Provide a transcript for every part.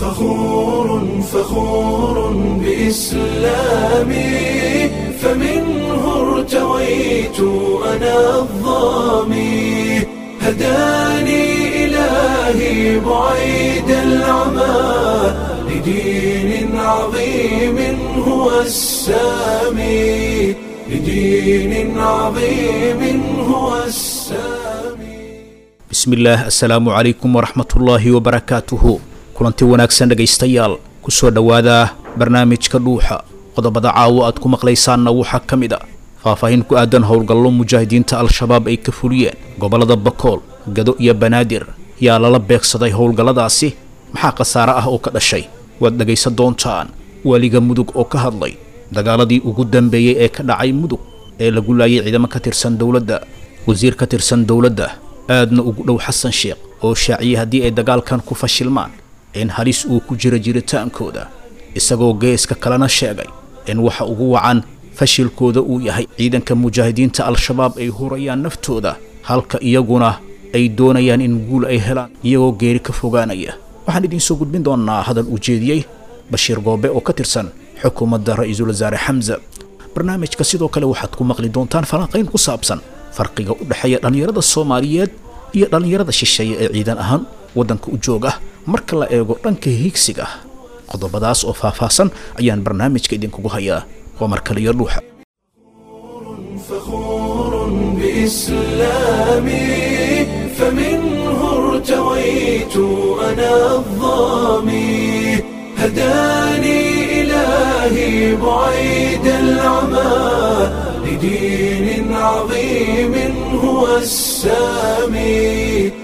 فخور فخور بإسلامي فمنه ارتويت أنا الظامي هداني إلهي بعيد العمى لدين عظيم هو السامي لدين عظيم هو السامي bismillaah assalaamu calaykum waraxmatullaahi wabarakaatuhu kulanti wanaagsan dhegaystayaal ku soo dhowaada barnaamijka dhuuxa qodobada caawo aad ku maqlaysaanna waxaa ka mid a faahfaahin ku aadan howlgallo mujaahidiinta al-shabaab ay ka fuliyeen gobollada bakool gado iyo banaadir yaa lala beegsaday howlgalladaasi maxaa khasaare ah oo ka dhashay waad dhegaysan doontaan weliga mudug oo ka hadlay dagaaladii ugu dambeeyey ee ka dhacay mudug ee lagu laayay ciidamo ka tirsan dowladda wasiir ka tirsan dowladda aadna ugu dhow xasan sheekh oo shaaciyey haddii ay dagaalkan ku fashilmaan in halis uu ku jiro jiritaankooda isagoo geeska kalena sheegay in waxa ugu wacan fashilkooda uu yahay ciidanka mujaahidiinta al-shabaab ay hurayaan naftooda halka iyaguna ay doonayaan in guul ay helaan iyagoo geeri ka fogaanaya waxaan idiin soo gudbin doonnaa hadal uu jeediyey bashiir goobe oo ka tirsan xukuumadda ra-iisul wasaare xamse barnaamijka sidoo kale waxaad ku maqli doontaan falanqayn ku saabsan farqiga u dhexeeya dhallinyarada soomaaliyeed iyo dhallinyarada shisheeye ee ciidan ahaan waddanka u joog ah marka la eego dhanka hiigsiga qodobadaas oo faahfaahsan ayaan barnaamijka idinkugu hayaa waa mar kale iyo dhuuxa فخور بإسلامي فمنه ارتويت أنا الظامي هداني إلهي بعيد العمى لدين عظيم هو السامي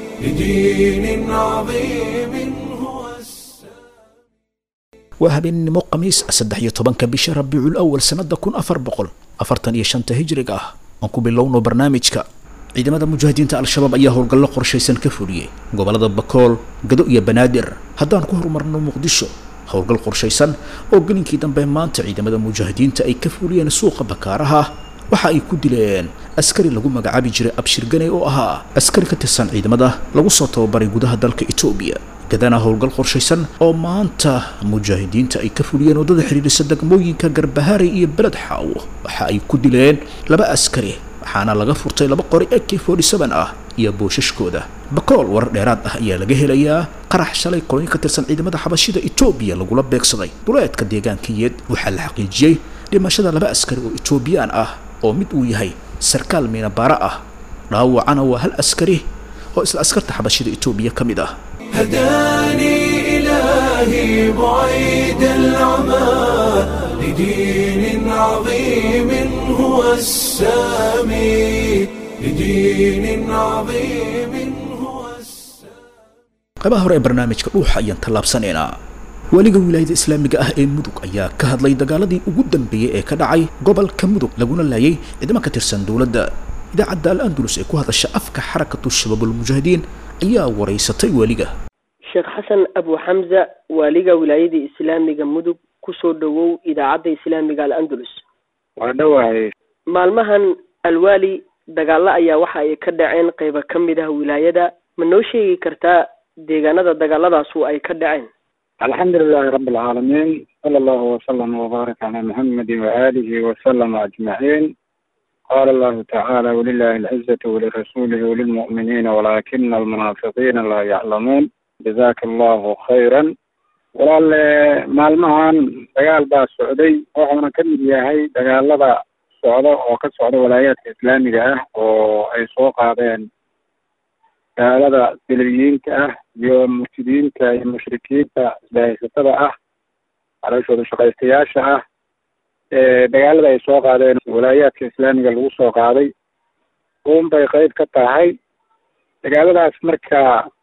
لدين عظيم هو السامي waa habeenimo khamiis saddex iyo tobanka bisha rabiicul awal sannada kun afar boqol afartan iyo shanta hijriga ah aan ku bilowno barnaamijka ciidamada mujaahidiinta al-shabaab ayaa howlgallo qorshaysan ka fuliyey gobollada bakool gado iyo banaadir haddaan ku horumarno muqdisho howlgal qorshaysan oo gelinkii dambe maanta ciidamada mujaahidiinta ay ka fuliyeen suuqa bakaaraha waxa ay ku dileen askari lagu magacaabi jiray abshir ganey oo ahaa askari ka tirsan ciidamada lagu soo tababaray gudaha dalka etoobiya gadana howlgal qorshaysan oo maanta mujaahidiinta ay ka fuliyeen waddada xidhiidhisa degmooyinka garbahaari iyo beled xaawo waxa ay ku dileen laba askari waxaana laga furtay laba qori ak forty seven ah iyo boosashkooda bakool warar dheeraad ah ayaa laga helayaa qarax shalay qoloyin ka tirsan ciidamada xabashida etoobiya lagula beegsaday duleedka deegaankiyeed waxaa la xaqiijiyey dhimashada laba askari oo etoobiyaan ah oo mid uu yahay sarkaal miinabaara ah dhaawacana waa hal askari oo isla askarta xabashida etoobiya ka mid ah هداني إلهي بعيد العمى لدين عظيم هو السامي لدين عظيم هو السامي qaybaha hore ee barnaamijka dhuuxa ayaan tallaabsanaynaa weliga wilaayada islaamiga ah ee mudug ayaa ka hadlay dagaaladii ugu dambeeyey ee ka dhacay gobolka mudug laguna laayay ciidamo ka tirsan dowladda idaacadda al andalus ee ku hadasha afka xarakatu shabaabulmujaahidiin ayaa waraysatay weliga sheekh xasan abu xamza waaliga wilaayada islaamiga mudug kusoo dhowow idaacadda islaamiga al andalus waa dhawahay maalmahan alwaali dagaalo ayaa waxa ay ka dhaceen qeyba ka mid ah wilaayada ma noo sheegi kartaa deegaanada dagaaladaasu ay ka dhaceen alxamdu lilahi rabi alcaalamiin sala allahu wasalam wabaarak calaa muxamedi waaalihi wasalama ajmaciin qaala allahu tacaala walilahi alcizatu walirasuulihi walilmu'miniina walaakina almunaafiqiina laa yaclamuun jazaka allahu khayran walaale maalmahan dagaal baa socday wuxuuna ka mid yahay dagaalada socda oo ka socda walaayaadka islaamiga ah oo ay soo qaadeen dagaalada deliyiinta ah iyo mufsidiinta iyo mushrikiinta isbahaysatada ah calooshooda shaqaystayaasha ah dagaalada ay soo qaadeen walaayaadka islaamiga lagu soo qaaday uun bay qeyb ka tahay dagaaladaas marka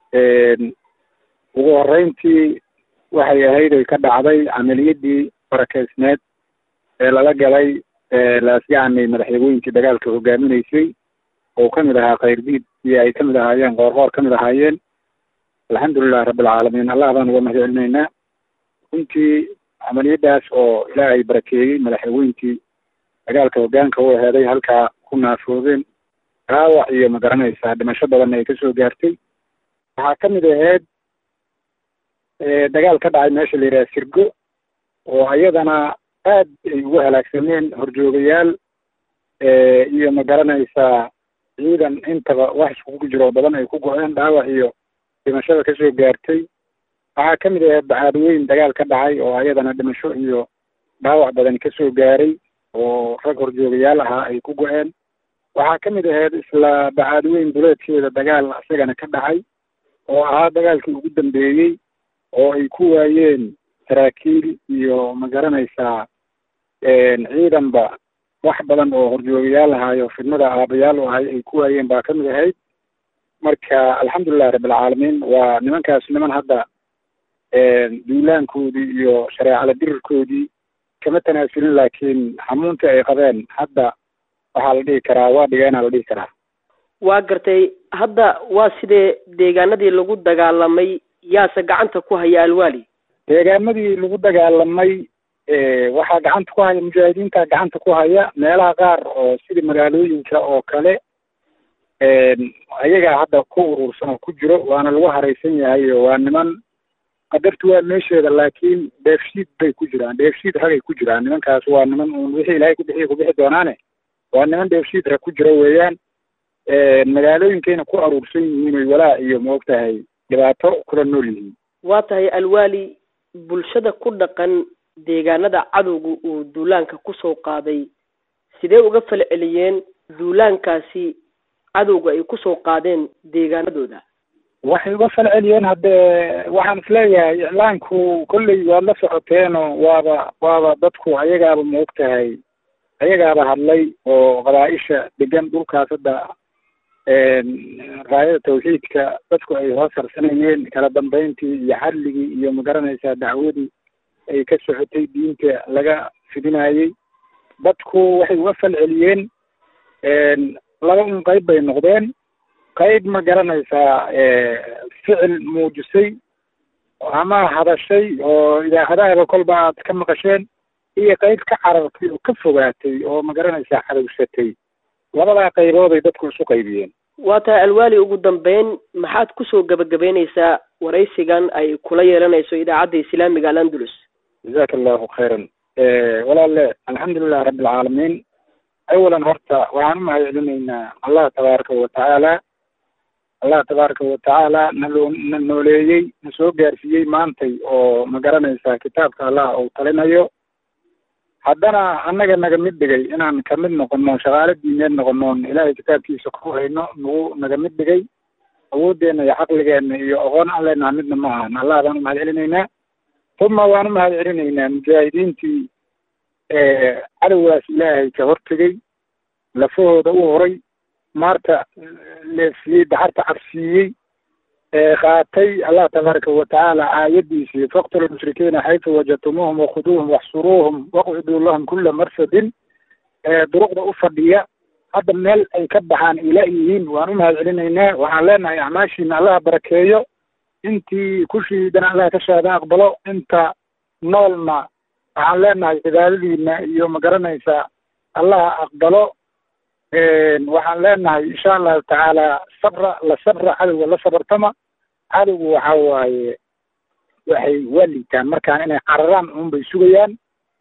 ugu horeyntii waxay ahayd ay ka dhacday camaliyadii barakeysneed ee lala galay laasgacani madaxyagooyinkii dagaalka hogaaminaysay oo kamid ahaa khayrdiid iyo ay kamid ahaayeen qoorqoor kamid ahaayeen alxamdulilahi rabbilcaalamiin allah baan uga mahad celinaynaa runtii camaliyadaas oo ilaahay barakeeyey madaxyagooyinkii dagaalka hogaanka u aheeday halkaa ku naafoodeen dhaawac iyo magaranaysaa dhimasho badanna ay kasoo gaartay waxaa kamid ahayd dagaal ka dhacay meesha la yidhaha sirgo oo iyadana aad ay ugu halaagsameen horjoogayaal iyo ma garanaysaa ciidan intaba wax iskugu jiro badan ay ku go-een dhaawac iyo dhimashada kasoo gaartay waxaa ka mid ahayd bacaadweyn dagaal ka dhacay oo ayadana dhimasho iyo dhaawac badan kasoo gaaray oo rag horjoogayaal ahaa ay ku go-een waxaa ka mid ahayd isla bacaadweyn duleedkeeda dagaal isagana ka dhacay oo ahaa dagaalkii ugu dambeeyey oo ay ku waayeen saraakiil iyo ma garanaysaa ciidanba wax badan oo horjoogayaal ahaayo fidmada aabayaal u ahay ay ku waayeen baa ka mid ahayd marka alxamdulilahi rabbilcaalamiin waa nimankaas niman hadda duulaankoodii iyo shareecada dirirkoodii kama tanaasulin laakiin xamuuntii ay qabeen hadda waxaa la dhihi karaa waa dhigeenaa la dhihi karaa waa gartay hadda waa sidee deegaanadii lagu dagaalamay yaase gacanta ku haya alwaali deegaamadii lagu dagaalamay waxaa gacanta ku haya mujaahidiinta gacanta ku haya meelaha qaar oo sidii magaalooyinka oo kale ayagaa hadda ku urursan oo ku jiro waana lagu haraysan yahay waa niman qadartu waa meesheeda laakiin dheefshiid bay ku jiraan dheefshiid ragay ku jiraan nimankaas waa niman uun wixii ilaahay ku bixiya ku bixi doonaane waa niman dheefshiid rag ku jira weeyaan magaalooyinkayna ku aruursan yihiin oy walaa iyo maogtahay dhibaato kula nool yihiin waa tahay alwaali bulshada ku dhaqan deegaanada cadowga uu duulaanka kusoo qaaday sidee uga fal celiyeen duulaankaasi cadowga ay kusoo qaadeen deegaanadooda waxay uga fal celiyeen haddee waxaan isleeyahay iclaanku kolley waad la socoteenoo waaba waaba dadku ayagaaba maogtahay ayagaaba hadlay oo qabaa-isha degan dhulkaas hadda raayada tawxiidka dadku ay hoos harsanayeen kala dambeyntii iyo xadligii iyo magaranaysaa dacwadii ay ka socotay diinta laga fidinayey dadku waxay uga fal celiyeen laba un qayb bay noqdeen qayb ma garanaysaa ficil muujisay ama hadashay oo idaacadaaba kolba aad ka maqasheen iyo qayb ka carartay oo ka fogaatay oo ma garanaysaa cadowsatay labadaa qaybooday dadku isu qaybiyeen waa tahay alwaali ugu dambeyn maxaad kusoo gabagabeyneysaa waraysigan ay kula yeelanayso idaacadda islaamiga al andalus jazaka allahu khayran walaale alxamdulilah rabbi alcaalamiin awalan horta waxaan umahad celinaynaa allah tabaaraka watacaala allah tabaaraka watacaala naloo na nooleeyey na soo gaarsiiyey maantay oo ma garanaysaa kitaabka allah uu talinayo haddana annaga naga mid dhigay inaan kamid noqono shaqaalo diineed noqonoon ilaahay kitaabkiisa ku hayno nagu naga mid dhigay awooddeena iyo caqligeenna iyo aqoon aan leenaha midna ma ahan allah baan umahad celinaynaa uma waan umahad celinaynaa mujaahidiintii cadowgaas ilaahay ka hortegey lafahooda u horay maarta leefiyey daxarta cabsiiyey qaatay allah tabaaraka watacaala aayadiisii faqtulu lmushrikiina xaytu wajadtumuuhum wakhuduuhum waxsuruuhum waqciduu lahum kula marsadin duruqda u fadhiya hadda meel ay ka baxaan ila yihiin waan umahad celinaynaa waxaan leenahay acmaashiina allah barakeeyo intii ku shiidana allah ka shaada aqbalo inta noolna waxaan leenahay cibaadadiina iyo ma garanaysaa allah aqbalo waxaan leenahay insha allahu tacaala sabra la sabra cadowga la sabartama cadowgu waxa waaye waxay waa liitaan markaan inay cararaan uun bay sugayaan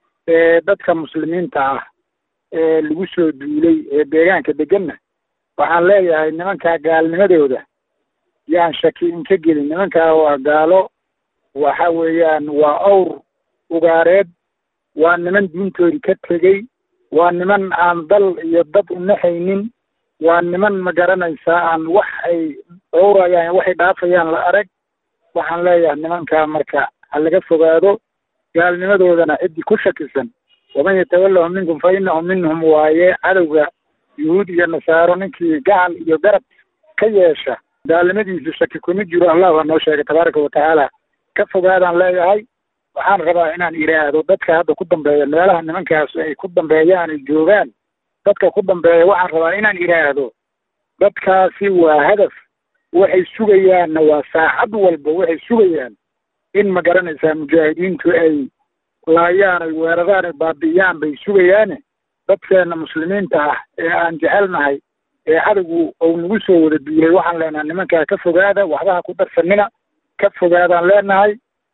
dadka muslimiinta ah ee lagu soo duulay ee deegaanka deganna waxaan leeyahay nimankaa gaalnimadooda yaan shaki inka gelin nimankaa waa gaalo waxa weeyaan waa awr ugaareed waa niman diintoodi ka tegey waa niman aan dal iyo dad unaxaynin waa niman ma garanaysaa aan wax ay dhowrayaan waxay dhaafayaan la arag waxaan leeyahay nimankaa marka ha laga fogaado gaalnimadoodana ciddii ku shakisan waman yatawallahum minkum fa innahum minhum waaye cadowga yuhuud iyo nasaaro ninkii gacal iyo garab ka yeesha gaalnimadiisu shaki kuma jiro allah baa noo sheegay tabaaraka watacaala ka fogaadaan leeyahay waxaan rabaa inaan idhaahdo dadka hadda ku dambeeya meelaha nimankaas ay ku dambeeyaan ay joogaan dadka ku dambeeya waxaan rabaa inaan idhaahdo dadkaasi waa hadaf waxay sugayaanna waa saacad walba waxay sugayaan in ma garanaysaa mujaahidiintu ay laayaan ay weeraraan ay baabi'iyaan bay sugayaane dadkeena muslimiinta ah ee aan jecelnahay ee cadowgu ou nagu soo wada duulay waxaan leenahay nimankaa ka fogaada waxbaha ku darsanina ka fogaadaan leenahay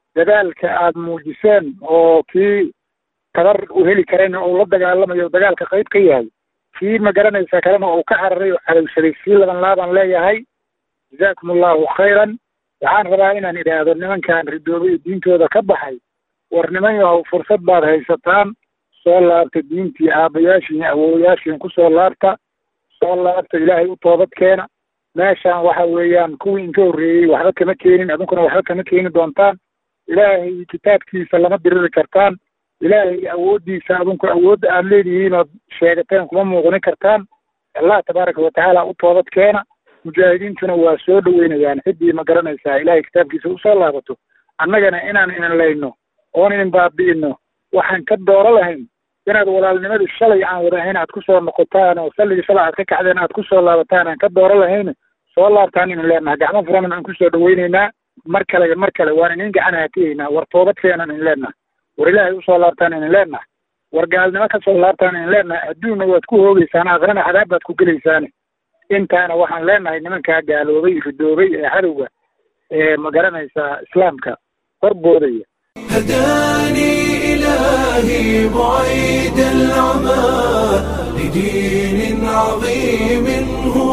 dadaalka aad muujiseen oo kii tabar u heli karayna uu la dagaalamayo dagaalka qayb ka yahay kii ma garanaysa kalena uu ka cararay oo cadowsaday sii laban laaban leeyahay jazaakum allahu khayran waxaan rabaa inaan idhaahdo nimankan ridoobay diintooda ka baxay war niman yahow fursad baad haysataan soo laabta diintii aabbayaashiin awowayaashiin kusoo laabta soo laabta ilaahay u toobad keena meeshaan waxa weeyaan kuwii inka horreeyey waxba kama keenin adunkuna waxba kama keeni doontaan ilaahay kitaabkiisa lama diriri kartaan ilaahay awooddiisa adunku awoodda aad leedihiin ood sheegateen kuma muuqni kartaan allah tabaaraka watacaala u toobad keena mujaahidiintuna waa soo dhaweynayaan ciddii ma garanaysaa ilaahay kitaabkiisa usoo laabato annagana inaan inan layno oon inin baabi'ino waxaan ka dooro lahayn inaad walaalnimadii shalay aan wadahayn aad kusoo noqotaan oo salligii shalay aad ka kacdeen aad kusoo laabataan aan ka dooro lahayn soo laabtaan inin leenaha gacmo furanan aan kusoo dhaweyneynaa mar kale mar kale waan inin gacan haatiyeynaa war toobadkeenan inin leenaha war ilaahay usoo laabtaan inin leenaha war gaalnimo kasoo laabtaan inin leenaha adduunna waad ku hoogeysaan aakhirana cadaab baad ku gelaysaane intaana waxaan leenahay nimankaa gaaloobay ridoobay ee cadowga ee ma garanaysaa islaamka horboodaya هداني إلهي بعيد العمى لدين عظيم هو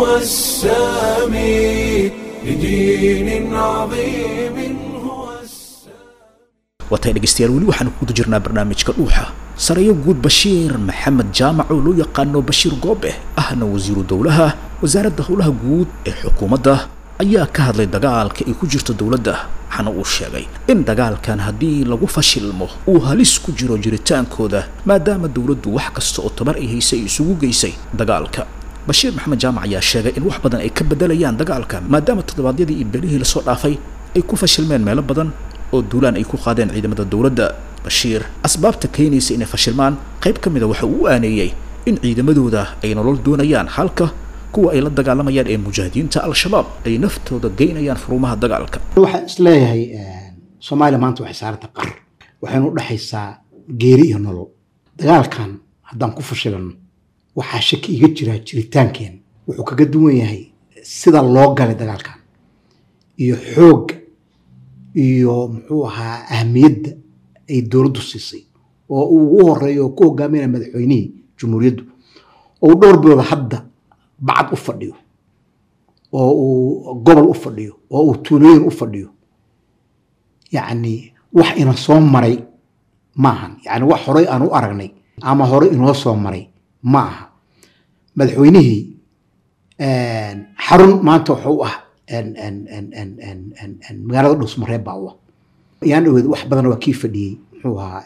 السامي لدين عظيم هو السامي watay dhegaystayaal weli waxaanu kuguda jirnaa barnaamijka dhuuxa sarayo guud bashiir maxamed jaamac oo loo yaqaano bashiir goobe ahna wasiiru dowlaha wasaaradda howlaha guud ee xukuumadda ayaa ka hadlay dagaalka ay ku jirto dowladda waxaana uu sheegay in dagaalkan haddii lagu fashilmo uu halis ku jiro jiritaankooda maadaama dowladdu wax kasta oo tabar ay haysay isugu geysay dagaalka bashiir maxamed jaamac ayaa sheegay in wax badan ay ka bedelayaan dagaalka maadaama toddobaadyadii iyo belihii lasoo dhaafay ay ku fashilmeen meelo badan oo duulaan ay ku qaadeen ciidamada dowladda bashiir asbaabta keenaysa inay fashilmaan qayb ka mida waxa uu u aaneeyey in ciidamadooda ay nolol doonayaan halka kuwa ay la dagaalamayaan ee mujaahidiinta al-shabaab ay naftooda geynayaan furumaha dagaalka waxaan isleeyahay soomaaliya maanta waxay saaranta qar waxaynu u dhexaysaa geeri iyo nolol dagaalkan haddaan ku fashilano waxaa shaki iga jiraa jiritaankeen wuxuu kaga duwan yahay sida loo galay dagaalkan iyo xoogga iyo muxuu ahaa ahmiyadda ay dowladdu siisay oo uu ugu horeeyo oo ku hogaaminaya madaxweynihii jumhuuriyaddu oo uu dhowr bilooda hadda bacad u fadhiyo oo uu gobol u fadhiyo oo uu tuulooyin u fadhiyo yacni wax ina soo maray maahan yacni wax horey aan u aragnay ama horey inoo soo maray ma aha madaxweynihii xarun maanta wuxuu u ah magaalada dhusmareeb baa u ah yaan dhaweed wax badan waa kii fadhiyey muxuu ahaa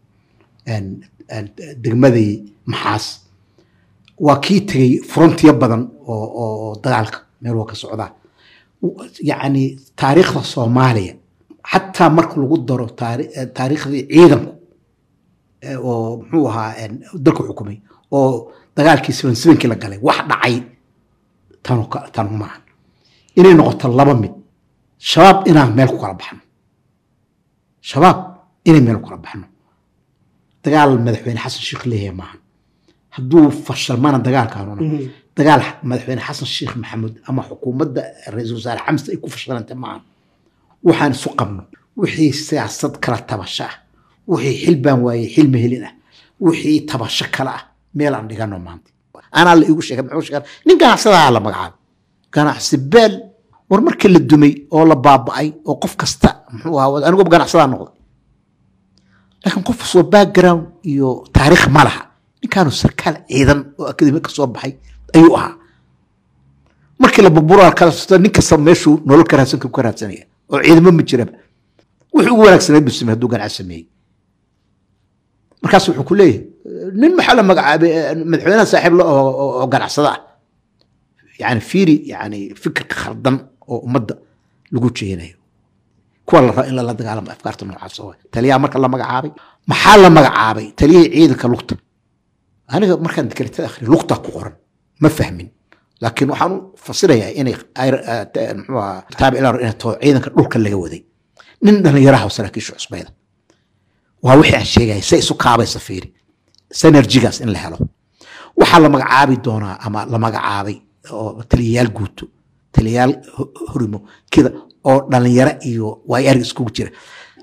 degmadii maxaas waa kii tegey frontiyo badan oo oo dagaalka meel waa ka socdaa yacni taariikhda soomaaliya xataa marka lagu daro taariikhdii ciidanku oo muxuu ahaa dalku xukumay oo dagaalkii seven sevenkii la galay wax dhacay tanu tanu maaha inay noqoto laba mid shabaab inaan meel ku kala baxno shabaab inay meel ku kala baxno dagaal madaxweyne xasan sheekh leeyahay maaha hadduu fashalmana dagaalkaanuna dagaal madaxweyne xasan sheekh maxamuud ama xukuumadda ra-iisul wasaare xamse ay ku fashilantay maaha waxaan isu qabno wixii siyaasad kala tabasho ah wixii xil baan waayey xil mahelin ah wixii tabasho kale ah meel aan dhigano maanta anaa la iigu sheegay muxuu sheegay nin ganacsadaha la magacaabo ganacsi beel war markii la dumay oo la baaba'ay oo qof kasta muxuu ahaa anigu ganacsadaa noqday laakiin qof soo background iyo taariikh ma laha ninkaanu sarkaal ciidan oo akademi ka soo baxay ayuu ahaa markii la burburaa kala nin kasta meeshuu nolol ka raadsan ka raadsanaya oo ciidamo ma jiraba wuxuu ugu wanaagsaneyd buu sameeyey hadduu ganacsi sameeyey markaas wuxuu ku leeyahay nin maxaa la magacaabay madaxweynaha saaxiib la oo ganacsada ah yani fiiri yani fikirka khaldan oo ummadda lagu jeenayo kuwa la raba in lala dagaalamo afkaarta noocaas oo taliyaha marka la magacaabay maxaa la magacaabay taliyihii ciidanka lugta aniga markaan dekretada akhri lugta ku qoran ma fahmin laakiin waxaan u fasirayaa inay muxuu ahaa kitaab ilaa inay taho ciidanka dhulka laga waday nin dhallinyaraha oo saraakiisha cusbayda waa wixii aan sheegaya say isu kaabaysa fiiri synergigaas in la helo waxaa la magacaabi doonaa ama la magacaabay oo taliyayaal guuto taliyayaal horimo kida oo dhalinyaro iyo waay arg iskugu jira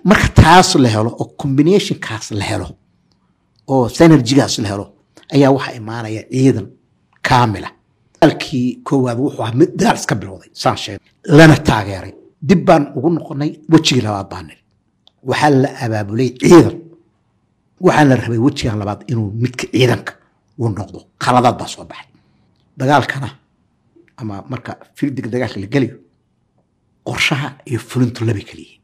marka taas la helo oo combinationkaas la helo oo synergygaas la helo ayaa waxaa imaanaya ciidan kaamila dagaalkii koowaad wuxuu ahaa mid dagaal iska bilowday saan sheegay lana taageeray dib baan ugu noqonay wejigii labaad baan niri waxaa la abaabulay ciidan waxaa la rabay wejigan labaad inuu midka ciidanka uu noqdo khaladaad baa soo baxay dagaalkana ama marka fildiga dagaalka la gelayo qorshaha iyo fulintu labay kala yihiin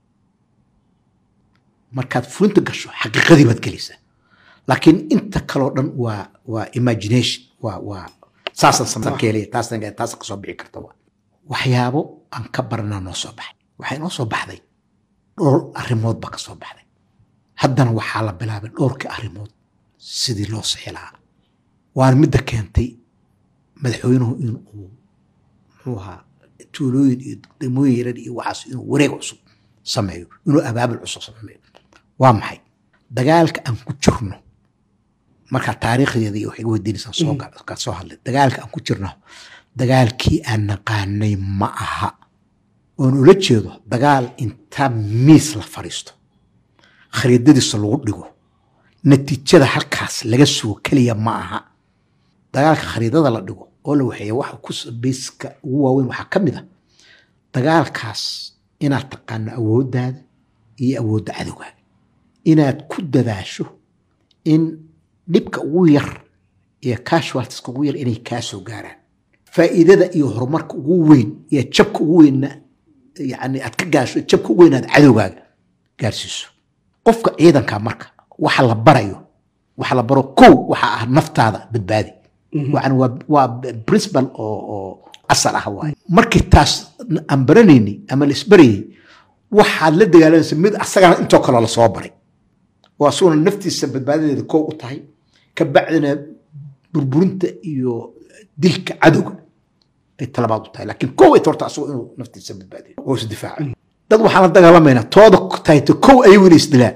markaad fulinta gasho xaqiiqadii baad gelaysaa laakiin inta kaloo dhan waa waa imagination waa waa saasaan samarkeelaya taasaan taasa kasoo bixi karta waa waxyaabo aan ka baranaa noo soo baxay waxay noo soo baxday dhowr arrimood baa ka soo baxday haddana waxaa la bilaabay dhowrkii arrimood sidii loo sixi lahaa waana midda keentay madaxweynuhu in uu muxuu ahaa tuulooyin iyo degmooyin yaran iyo waxaas inuu wareeg cusub sameeyo inuu abaabul cusub sameeyo waa maxay dagaalka aan ku jirno markaa taariikhdeeda iyo waxay weydiinaysaan soo gal ka soo hadlay dagaalka aan ku jirno dagaalkii aan naqaanay ma aha oon ula jeedo dagaal inta miis la fadhiisto khariidadiisa lagu dhigo natiijada halkaas laga sugo keliya ma aha dagaalka khariidada la dhigo oo la waxeeya waxa ku bayska ugu waaweyn waxaa ka mid a dagaalkaas inaad taqaano awooddaada iyo awoodda cadowgaaga inaad ku dadaasho in dhibka ugu yar iyo casualtiska ugu yar inay kaa soo gaaraan faa'iidada iyo horumarka ugu weyn iyo jabka ugu weynna yani aad ka gaasho jabka ugu weyn aad cadowgaaga gaarsiiso qofka ciidanka marka waxa la barayo waxa la baro kow waxa ah naftaada badbaadi yani waa waa principal oo oo asal ah waaye markii taas aan baranayni ama la isbarayay waxaad la dagaalamaysa mid asagana intoo kaloo lasoo baray oo asaguna naftiisa badbaadadeeda kow u tahay ka bacdina burburinta iyo dilka cadowga ay talabaad u tahay laakiin kow ay torta asagoo inuu naftiisa badbaadiyo oo isdifaaca dad waxaan la dagaalamaynaa tooda tahayto kow ayagu inay isdilaan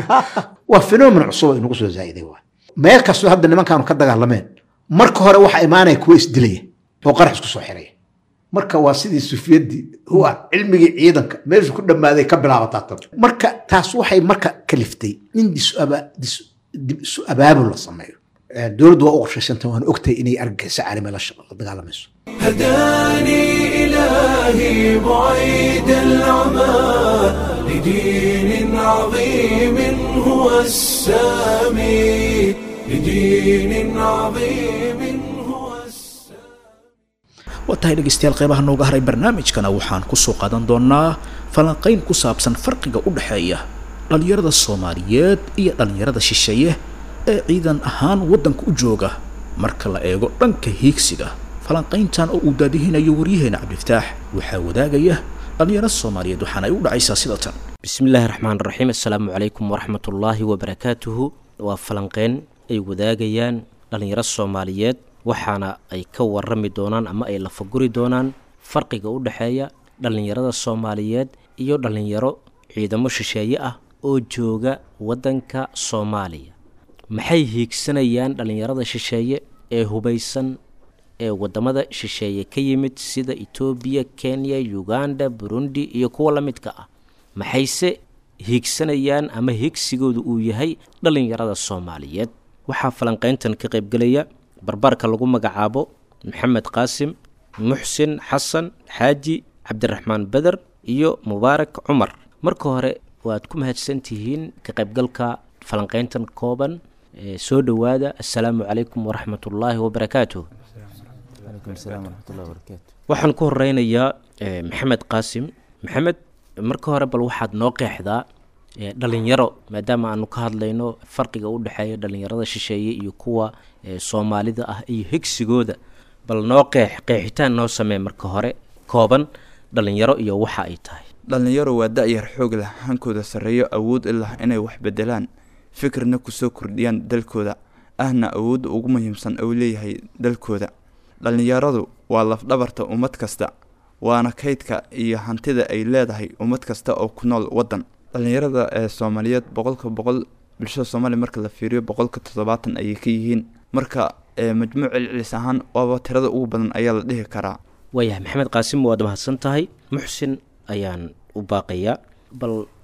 waa phenomen cusub oo inagu soo zaa'iday waay meel kastoo hadda nimankaanu ka dagaalameen marka hore waxaa imaanaya kuwa isdilaya oo qarax isku soo xiraya marka waa sidii sufiyadii huwa cilmigii ciidanka meeshu ku dhammaaday ka bilaabataa tan marka taas waxay marka kaliftay in dib isu abaabul la sameeyo dowladdu waa u qorshaysanta waan ogtahay inay argagixisa caalami la dagaalamayso هداني إلهي بعيد العمى لدين عظيم هو السامي لدين عظيم هو السامي waa tahay dhegaystayaal qeybaha nooga haray barnaamijkana waxaan kusoo qaadan doonaa falanqayn ku saabsan farqiga u dhexeeya dhallinyarada soomaaliyeed iyo dhallinyarada shisheeye ee ciidan ahaan waddanka u jooga marka la eego dhanka hiigsiga falanqayntan oo uu daadihinayo waryaheena cabdiftaax waxaa wadaagaya dhallinyaro soomaaliyeed waxaana ay u dhacaysaa sida tan bismi illaahi raxmaan raxiim assalaamu calaykum waraxmatullaahi wabarakaatuhu waa falanqeyn ay wadaagayaan dhallinyaro soomaaliyeed waxaana ay ka warami doonaan ama ay lafaguri doonaan farqiga u dhexeeya dhallinyarada soomaaliyeed iyo dhallinyaro ciidamo shisheeye ah oo jooga waddanka soomaaliya maxay hiigsanayaan dhallinyarada shisheeye ee hubaysan ee wadamada shisheeye ka yimid sida etoobiya kenya uganda burundi iyo kuwa la midka ah maxayse hiigsanayaan ama hiigsigoodu uu yahay dhallinyarada soomaaliyeed waxaa falanqayntan ka qaybgelaya barbaarka lagu magacaabo maxamed qaasim muxsin xasan xaaji cabdiraxmaan beder iyo mubaarak cumar marka hore waad ku mahadsantihiin ka qaybgalka falanqayntan kooban ee soo dhowaada assalaamu calaykum waraxmatullaahi wabarakaatuh waxaan ku horeynayaa maxamed qaasim maxamed marka hore bal waxaad noo qeexdaa dhalinyaro maadaama aanu ka hadlayno farqiga u dhexeeya dhalinyarada shisheeye iyo kuwa soomaalida ah iyo higsigooda bal noo qeex qeexitaan noo samee marka hore kooban dhalinyaro iyo waxa ay tahay dhallinyaro waa da-yar xoog leh hankooda sarreeyo awood ilah inay wax bedelaan fikirna kusoo kordhiyaan dalkooda ahna awoodda ugu muhiimsan uu leeyahay dalkooda dhallinyaradu waa lafdhabarta ummad kasta waana kaydka iyo hantida ay leedahay ummad kasta oo ku nool waddan dhallinyarada ee soomaaliyeed boqolka boqol bulshada soomaaliya marka la fiiriyo boqolka toddobaatan ayay ka yihiin marka majmuuc celcelis ahaan waaba tirada ugu badan ayaa la dhihi karaa waayahay maxamed qaasim waad mahadsan tahay muxsin ayaan u baaqayaa bal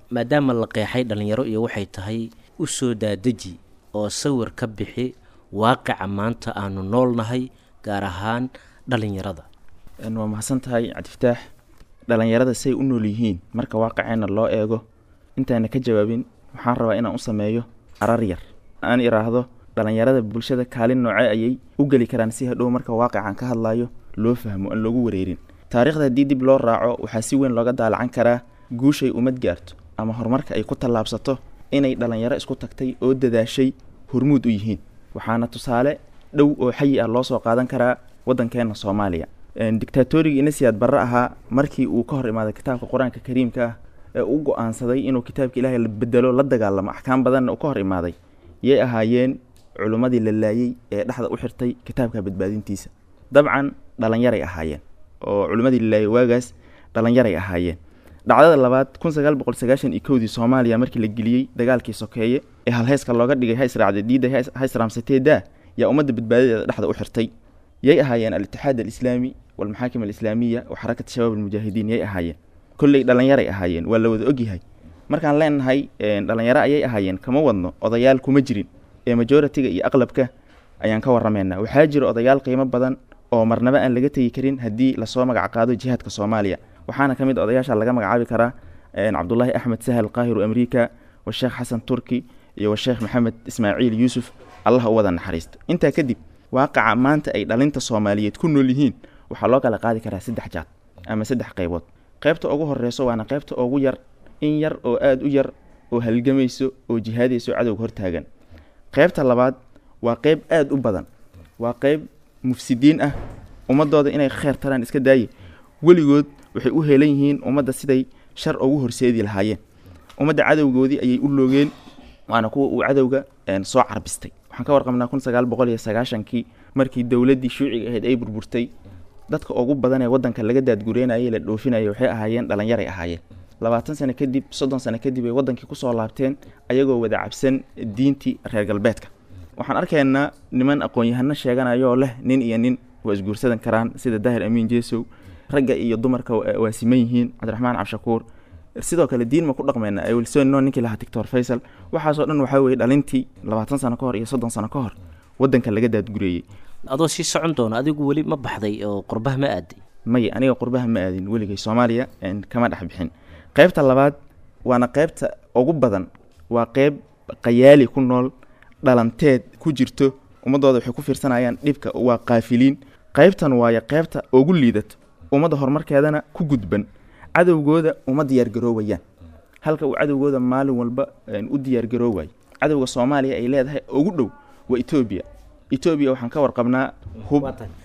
maadaama la qeexay dhallinyaro iyo waxay tahay u soo daadeji oo sawir ka bixi waaqica maanta aanu noolnahay gaar ahaan dhallinyarada waa mahadsan tahay cabdifataax dhallinyarada say u nool yihiin marka waaqiceenna loo eego intaana ka jawaabin waxaan rabaa inaan u sameeyo arar yar aan iraahdo dhallinyarada bulshada kaalin nooce ayay u geli karaan si hadhow marka waaqican ka hadlayo loo fahmo aan loogu wareerin taariikhda haddii dib loo raaco waxaa si weyn looga daalacan karaa guushay ummad gaarto ama horumarka ay ku tallaabsato inay dhallinyaro isku tagtay oo dadaashay hormuud u yihiin waxaana tusaale dhow oo xayi ah loo soo qaadan karaa waddankeenna soomaaliya dictaatorigii inasiyaad barre ahaa markii uu ka hor imaaday kitaabka qur-aanka kariimka ah ee u go-aansaday inuu kitaabka ilaahay la bedelo la dagaalamo axkaam badanna uu ka hor imaaday yay ahaayeen culummadii la laayey ee dhexda u xirtay kitaabka badbaadintiisa dabcan dhallinyaray ahaayeen oo culimmadii la laayey waagaas dhallinyaray ahaayeen dhacdada labaad kun sagaal boqol sagaashan iyo kowdii soomaaliya markii la geliyey dagaalkii sokeeye ee halheyska looga dhigay ha israacday diidda ha israamsateedaa yaa ummadda badbaadadeeda dhexda u xirtay yay ahaayeen al-itixaad alislaami walmaxaakim alislaamiya wa xarakat shabaab almujaahidiin yay ahaayeen kolley dhallinyaray ahaayeen waa la wada ogyahay markaan leenahay dhallinyaro ayay ahaayeen kama wadno odayaal kuma jirin ee majoritiga iyo aqlabka ayaan ka warrameynaa waxaa jira odayaal qiimo badan oo marnaba aan laga tegi karin haddii lasoo magac qaado jihaadka soomaaliya waxaana ka mid odayaasha laga magacaabi karaa cabdulaahi axmed sahal qaahiru amriika washeekh xasan turki iyo washeekh maxamed ismaaciil yuusuf allah u wada naxariisto intaa kadib waaqaca maanta ay dhalinta soomaaliyeed ku nool yihiin waxaa loo kala qaadi karaa saddex jaad ama saddex qaybood qaybta ugu horeyso waana qaybta ugu yar in yar oo aada u yar oo halgamayso oo jihaadayso cadowga hortaagan qaybta labaad waa qeyb aada u badan waa qeyb mufsidiin ah ummadooda inay kheer taraan iska daaye weligood waxay u heelan yihiin ummadda siday shar ugu horseedi lahaayeen ummadda cadowgoodii ayay u loogeen waana kuwa uu cadowga soo carbistay waxaan ka warqabnaa kun sagaal boqol iyo sagaashankii markii dowladdii shuuciga ahayd ay burburtay dadka ugu badan ee waddanka laga daadgureynayay la dhoofinaya waxay ahaayeen dhallinyaray ahaayeen labaatan sano kadib soddon sano kadib ay waddankii kusoo laabteen ayagoo wada cabsan diintii reer galbeedka waxaan arkaynaa niman aqoon-yahano sheeganayoo leh nin iyo nin waa isguursadan karaan sida daahir amiin jeesow ragga iyo dumarka waa siman yihiin cabdiraxmaan cabshakuur sidoo kale diin ma ku dhaqmayna wilsonno ninkii lahaa doctor faysal waxaasoo dhan waxaa weeye dhalintii labaatan sano ka hor iyo soddon sano ka hor waddanka laga daadgureeyey adoo sii socon doona adigu weli ma baxday oo qurbaha ma aaday maya aniga qurbaha ma aadin weligay soomaaliya kama dhex bixin qaybta labaad waana qaybta ugu badan waa qeyb qayaali ku nool dhalanteed ku jirto ummadooda waxay ku fiirsanayaan dhibka waa qaafiliin qaybtan waayo qaybta ugu liidato ummadda horumarkeedana ku gudban cadowgooda uma diyaargaroowayaan halka uu cadowgooda maalin walba u diyaargaroowayo cadowga soomaaliya ay leedahay ugu dhow waa etoobiya etoobiya waxaan ka warqabnaa hub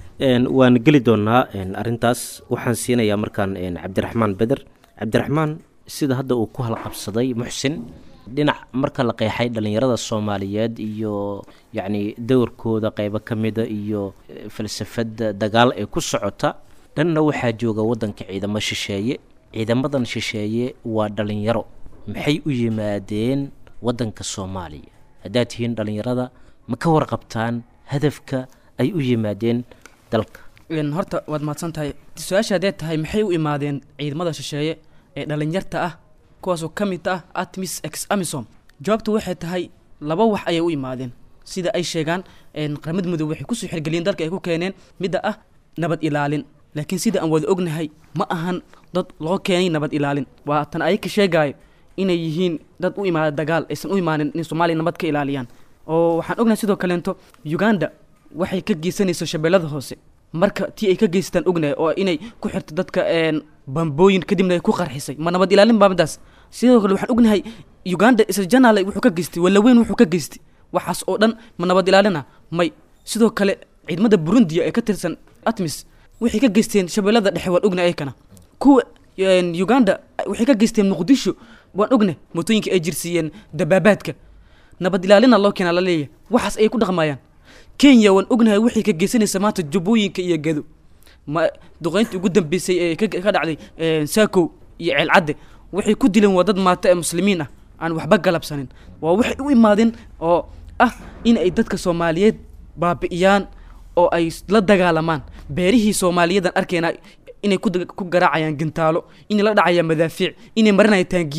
waan geli doonaa arintaas waxaan siinayaa markaan cabdiraxmaan beder cabdiraxmaan sida hadda uu ku halqabsaday muxsin dhinac marka la qeexay dhallinyarada soomaaliyeed iyo yacni dowrkooda qeybo ka mida iyo falsafadda dagaal ee ku socota dhanna waxaa jooga waddanka ciidamo shisheeye ciidamadan shisheeye waa dhallinyaro maxay u yimaadeen waddanka soomaaliya haddaad tihiin dhallinyarada ma ka warqabtaan hadafka ay u yimaadeen dalka horta waad mahadsan tahay su-aasha haddee tahay maxay u imaadeen ciidamada shisheeye ee dhallinyarta ah kuwaasoo ka mid ah atmis ex amisom jawaabtu waxay tahay laba wax ayay u imaadeen sida ay sheegaan qaramada mudoobe waxay kusoo xirgeliyeen dalka ay ku keeneen midda ah nabad ilaalin laakiin sida aan wada ognahay ma ahan dad loo keenay nabad ilaalin waa tan ayaka sheegaayo inay yihiin dad u imaada dagaal aysan u imaanin in soomaaliya nabad ka ilaaliyaan oo waxaan ognahay sidoo kaleento uganda waxay ka geysanayso shabeellada hoose marka tii ay ka geystaan ognahay oo inay ku xirto dadka bambooyin kadibna ay ku qarxisay ma nabad ilaalin baa midaas sidoo kale waxaan ognahay uganda isla janaale wuxuu ka geystay walaweyn wuxuu ka geystay waxaas oo dhan ma nabad ilaalina may sidoo kale ciidamada burundiya ee ka tirsan atmis waxay ka geysteen shabeellada dhexe waan ognahay ayakana kuwa uganda waxay ka geysteen muqdisho waan ognahay mootooyinka ay jirsiiyeen dabaabaadka nabad ilaalina loo keenaa la leeyahay waxaas ayay ku dhaqmayaan kenya waan ognahay waxay ka geysanaysa maanta jubbooyinka iyo gedo ma duqeyntii ugu dambeysay ee ka dhacday saakow iyo ceelcadde waxay ku dileen waa dad maata ee muslimiin ah aan waxba galabsanin waa waxay u imaadeen oo ah in ay dadka soomaaliyeed baabi'iyaan oo ay la dagaalamaan beerihii soomaaliyadan arkeenaa inay ku garaacayaan gantaalo inay la dhacayaan madaafiic inay marinayaan taangiyada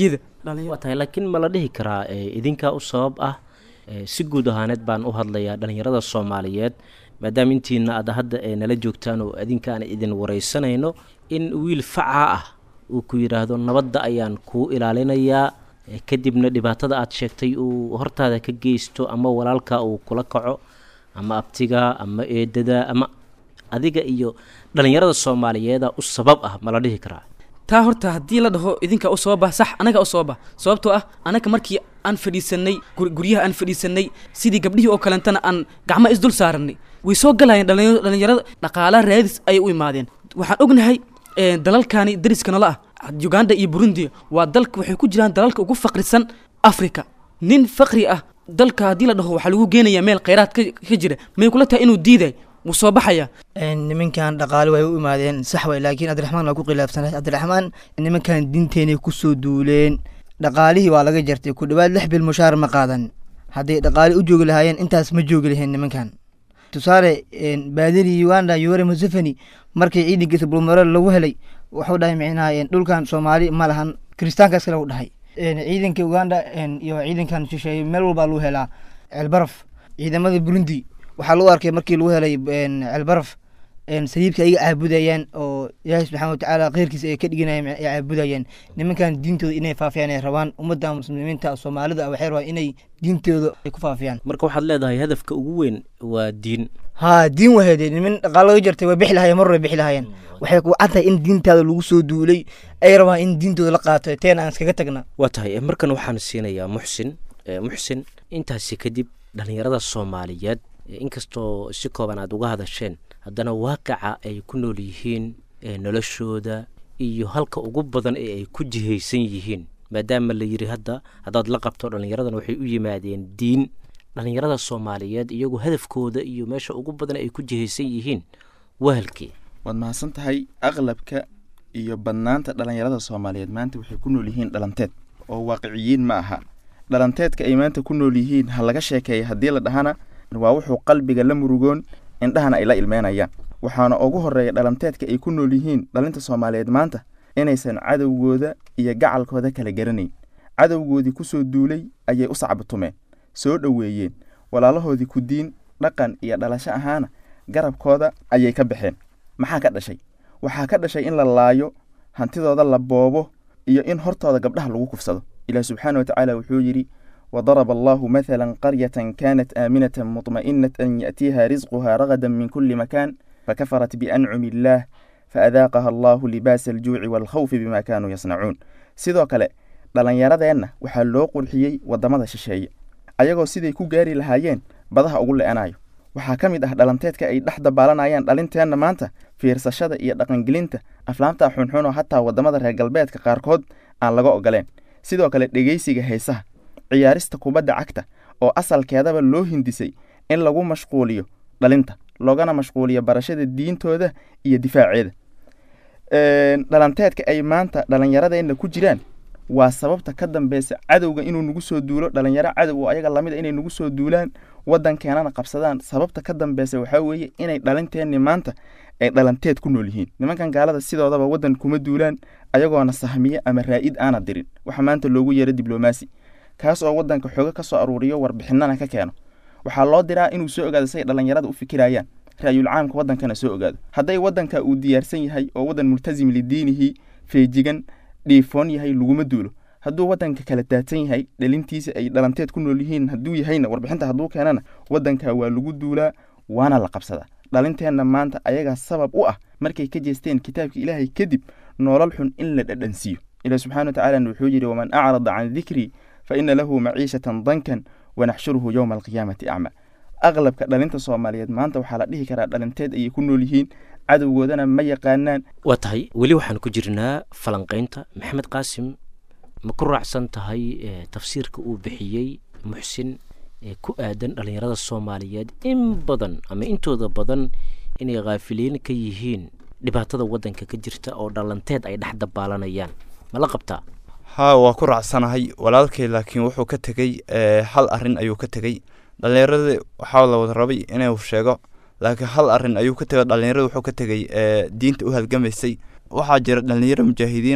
waa tahay laakiin ma la dhihi karaa eh, idinkaa u sabab ah eh, si guud ahaaneed baan u hadlayaa dhallinyarada soomaaliyeed maadaama intiina aad hadda eh, nala joogtaan oo idinka aan idin waraysanayno in wiil facaa ah uu ku yidhaahdo nabadda ayaan kuu ilaalinayaa eh, kadibna dhibaatada aad sheegtay uu hortaada ka geysto ama walaalka uu kula kaco ama abtiga ama eedada ama adiga iyo dhallinyarada soomaaliyeeda u sabab ah ma la dhihi karaa taa horta haddii la dhaho idinka u sababa sax anaga u sababa sababtoo ah anaga markii aan fadhiisanay gur- guryaha aan fadhiisanay sidii gabdhihii oo kalentana aan gacmo isdul saaranay way soo galayeen dhallinyaro- dhallinyarada dhaqaala raadis ayay u imaadeen waxaan ognahay eh, dalalkani dariska nala ah uganda iyo burundi waa dalka waxay ku jiraan dalalka ugu faqrisan africa nin faqri ah dalka haddii la dhaho waxaa lagu geenayaa meel khayraad ka ka jira may kula tahay inuu diiday wuu soo baxaya Een, nimankan dhaqaale way u imaadeen sax way laakiin cabdiraxmaan waa ku khilaafsanay cabdiraxmaan nimankan diinteenay kusoo duuleen dhaqaalihii waa laga jartay ku dhawaad lix bil mushaar ma qaadan hadday dhaqaale u joogi lahaayeen intaas ma joogi laheen nimankan tusaale een, baadiri uganda yoweri museveni markii ciidankiisa bulmaro lagu helay wuxuu dhahay micnaha een, dhulkan soomaali ma lahan kiristaankaas kale u dhahay Een, ciidanka uganda een, iyo ciidankan shisheeye meel walbaa lagu helaa ceelbaraf ciidamada burundi waxaa lagu arkay markii lagu helay een, ceelbaraf een, saliibka ayaga caabudayaan oo ilaahi subxaana watacaala kheyrkiisa ay ka dhiganayaan ay caabudayaan nimankan diintooda inay faafiyaan ay rabaan ummadda muslimiinta soomaalida ah waxay rabaan inay diintooda ay ku faafiyaan marka waxaad leedahay hadafka ugu weyn waa diin haa diin wahede niman dhaqaalo laga jartay way bixi lahayeen mar way bixi lahayeen waxay ku cad tahay in diintaada lagu soo duulay ay rabaan in diintooda la qaato teen aan iskaga tagna waa tahay eh, markan waxaan siinayaa muxsin Eh, muxsin intaasi kadib dhallinyarada soomaaliyeed eh, inkastoo si kooban aad uga hadasheen haddana waaqica ay ku nool yihiin eh, noloshooda iyo halka ugu badan ee ay ku jihaysan yihiin maadaama la yidhi hadda haddaad la qabto dhallinyaradan waxay u yimaadeen diin dhallinyarada soomaaliyeed iyagu hadafkooda iyo meesha ugu badan ay ku jihaysan yihiin waa halkee waad mahadsan tahay aqlabka iyo badnaanta dhallinyarada soomaaliyeed maanta waxay ku nool yihiin dhalanteed oo waaqiciyiin ma aha dhalanteedka ay maanta ku nool yihiin ha laga sheekeeya haddii la dhahana waa wuxuu qalbiga la murugoon indhahana ay la ilmeynayaan waxaana ugu horeeya dhalanteedka ay ku nool yihiin dhalinta soomaaliyeed maanta inaysan cadowgooda iyo gacalkooda kala garanayn cadowgoodii kusoo duulay ayay u sacbatumeen soo dhoweeyeen walaalahoodii ku diin dhaqan iyo dhalasho ahaana garabkooda ayay ka baxeen maxaa ka dhashay waxaa ka dhashay in la laayo hantidooda la boobo iyo in hortooda gabdhaha lagu kufsado ilaah subxaana watacaala wuxuu yidhi وضرب الله مثلا قرية كانت آمنة مطمئنة يأتيها رزقها رغدا من كل مكان فكفرت بأنعم الله فأذاقها الله لباس الجوع والخوف بما كانوا يصنعون sidoo kale dhallinyaradeenna waxaa loo qurxiyey waddamada shisheeye ayagoo siday ku gaari lahaayeen badaha ugu le'anayo waxaa ka mid ah dhalanteedka ay dhex dabaalanayaan dhalinteenna maanta fiirsashada iyo dhaqangelinta aflaamta xunxun oo hataa waddamada reer galbeedka qaarkood aan laga ogoleen sidoo kale dhegeysiga heesaha ciyaarista kubadda cagta oo asalkeedaba loo hindisay in lagu mashquuliyo dhalinta loogana mashquuliyo barashada diintooda iyo difaaceeda dhalanteedka ay maanta dhallinyaradeenna ku jiraan waa sababta ka dambeysa cadowga inuu nagu soo duulo dhalinyaro cadow oo ayaga lamid a inay nagu soo duulaan waddankeenana qabsadaan sababta ka dambeysa waxaa weeye inay dhalinteenni maanta ay dhalanteed ku nool yihiin nimankan gaalada sidoodaba waddan kuma duulaan ayagoona sahmiye ama raa'id aana dirin waxa maanta loogu yeero diblomaasi kaas oo waddanka xooga ka soo aruuriyo warbixinana ka keeno waxaa loo diraa inuu soo ogaado say dhallinyarada u fikirayaan raayul caamka waddankana soo ogaado hadday waddanka uu diyaarsan yahay oo waddan multasim lidiinihi feejigan dhiifoon yahay laguma duulo hadduu waddanka kala daadsan yahay dhalintiisa ay dhalanteed ku nool yihiin hadduu yahayna warbixinta hadduu keenana waddanka waa lagu duulaa waana la qabsadaa dhalinteenna maanta ayagaa sabab u ah markay ka jeesteen kitaabka ilaahay kadib noolal xun in la dhadhansiiyo ilaah subxana watacaalana wuxuu yidhi waman acrada can dikrii fa ina lahu maciishatan dankan wanaxshuruhu yowma alqiyaamati acma aqlabka dhalinta soomaaliyeed maanta waxaa la dhihi karaa dhalinteed ayay ku nool yihiin cadowgoodana ma yaqaanaan waa tahay weli waxaan ku jirnaa falanqaynta maxamed qaasim ma ku raacsan tahay tafsiirka uu bixiyey muxsin ee ku aadan dhallinyarada soomaaliyeed in badan ama intooda badan inay khaafiliin ka yihiin dhibaatada waddanka ka jirta oo dhalanteed ay dhex dabaalanayaan ma la qabtaa haa waa ku raacsanahay walaalkay laakiin wuxuu ka tegey hal arrin ayuu ka tegey dhallinyaradii waxaa la wada rabay inuu sheego laakiin hal arrin ayuu ka tegay dhallinyarada wuxuu ka tegey diinta u halgamaysay waxaa jira dhallinyaro mujaahidiina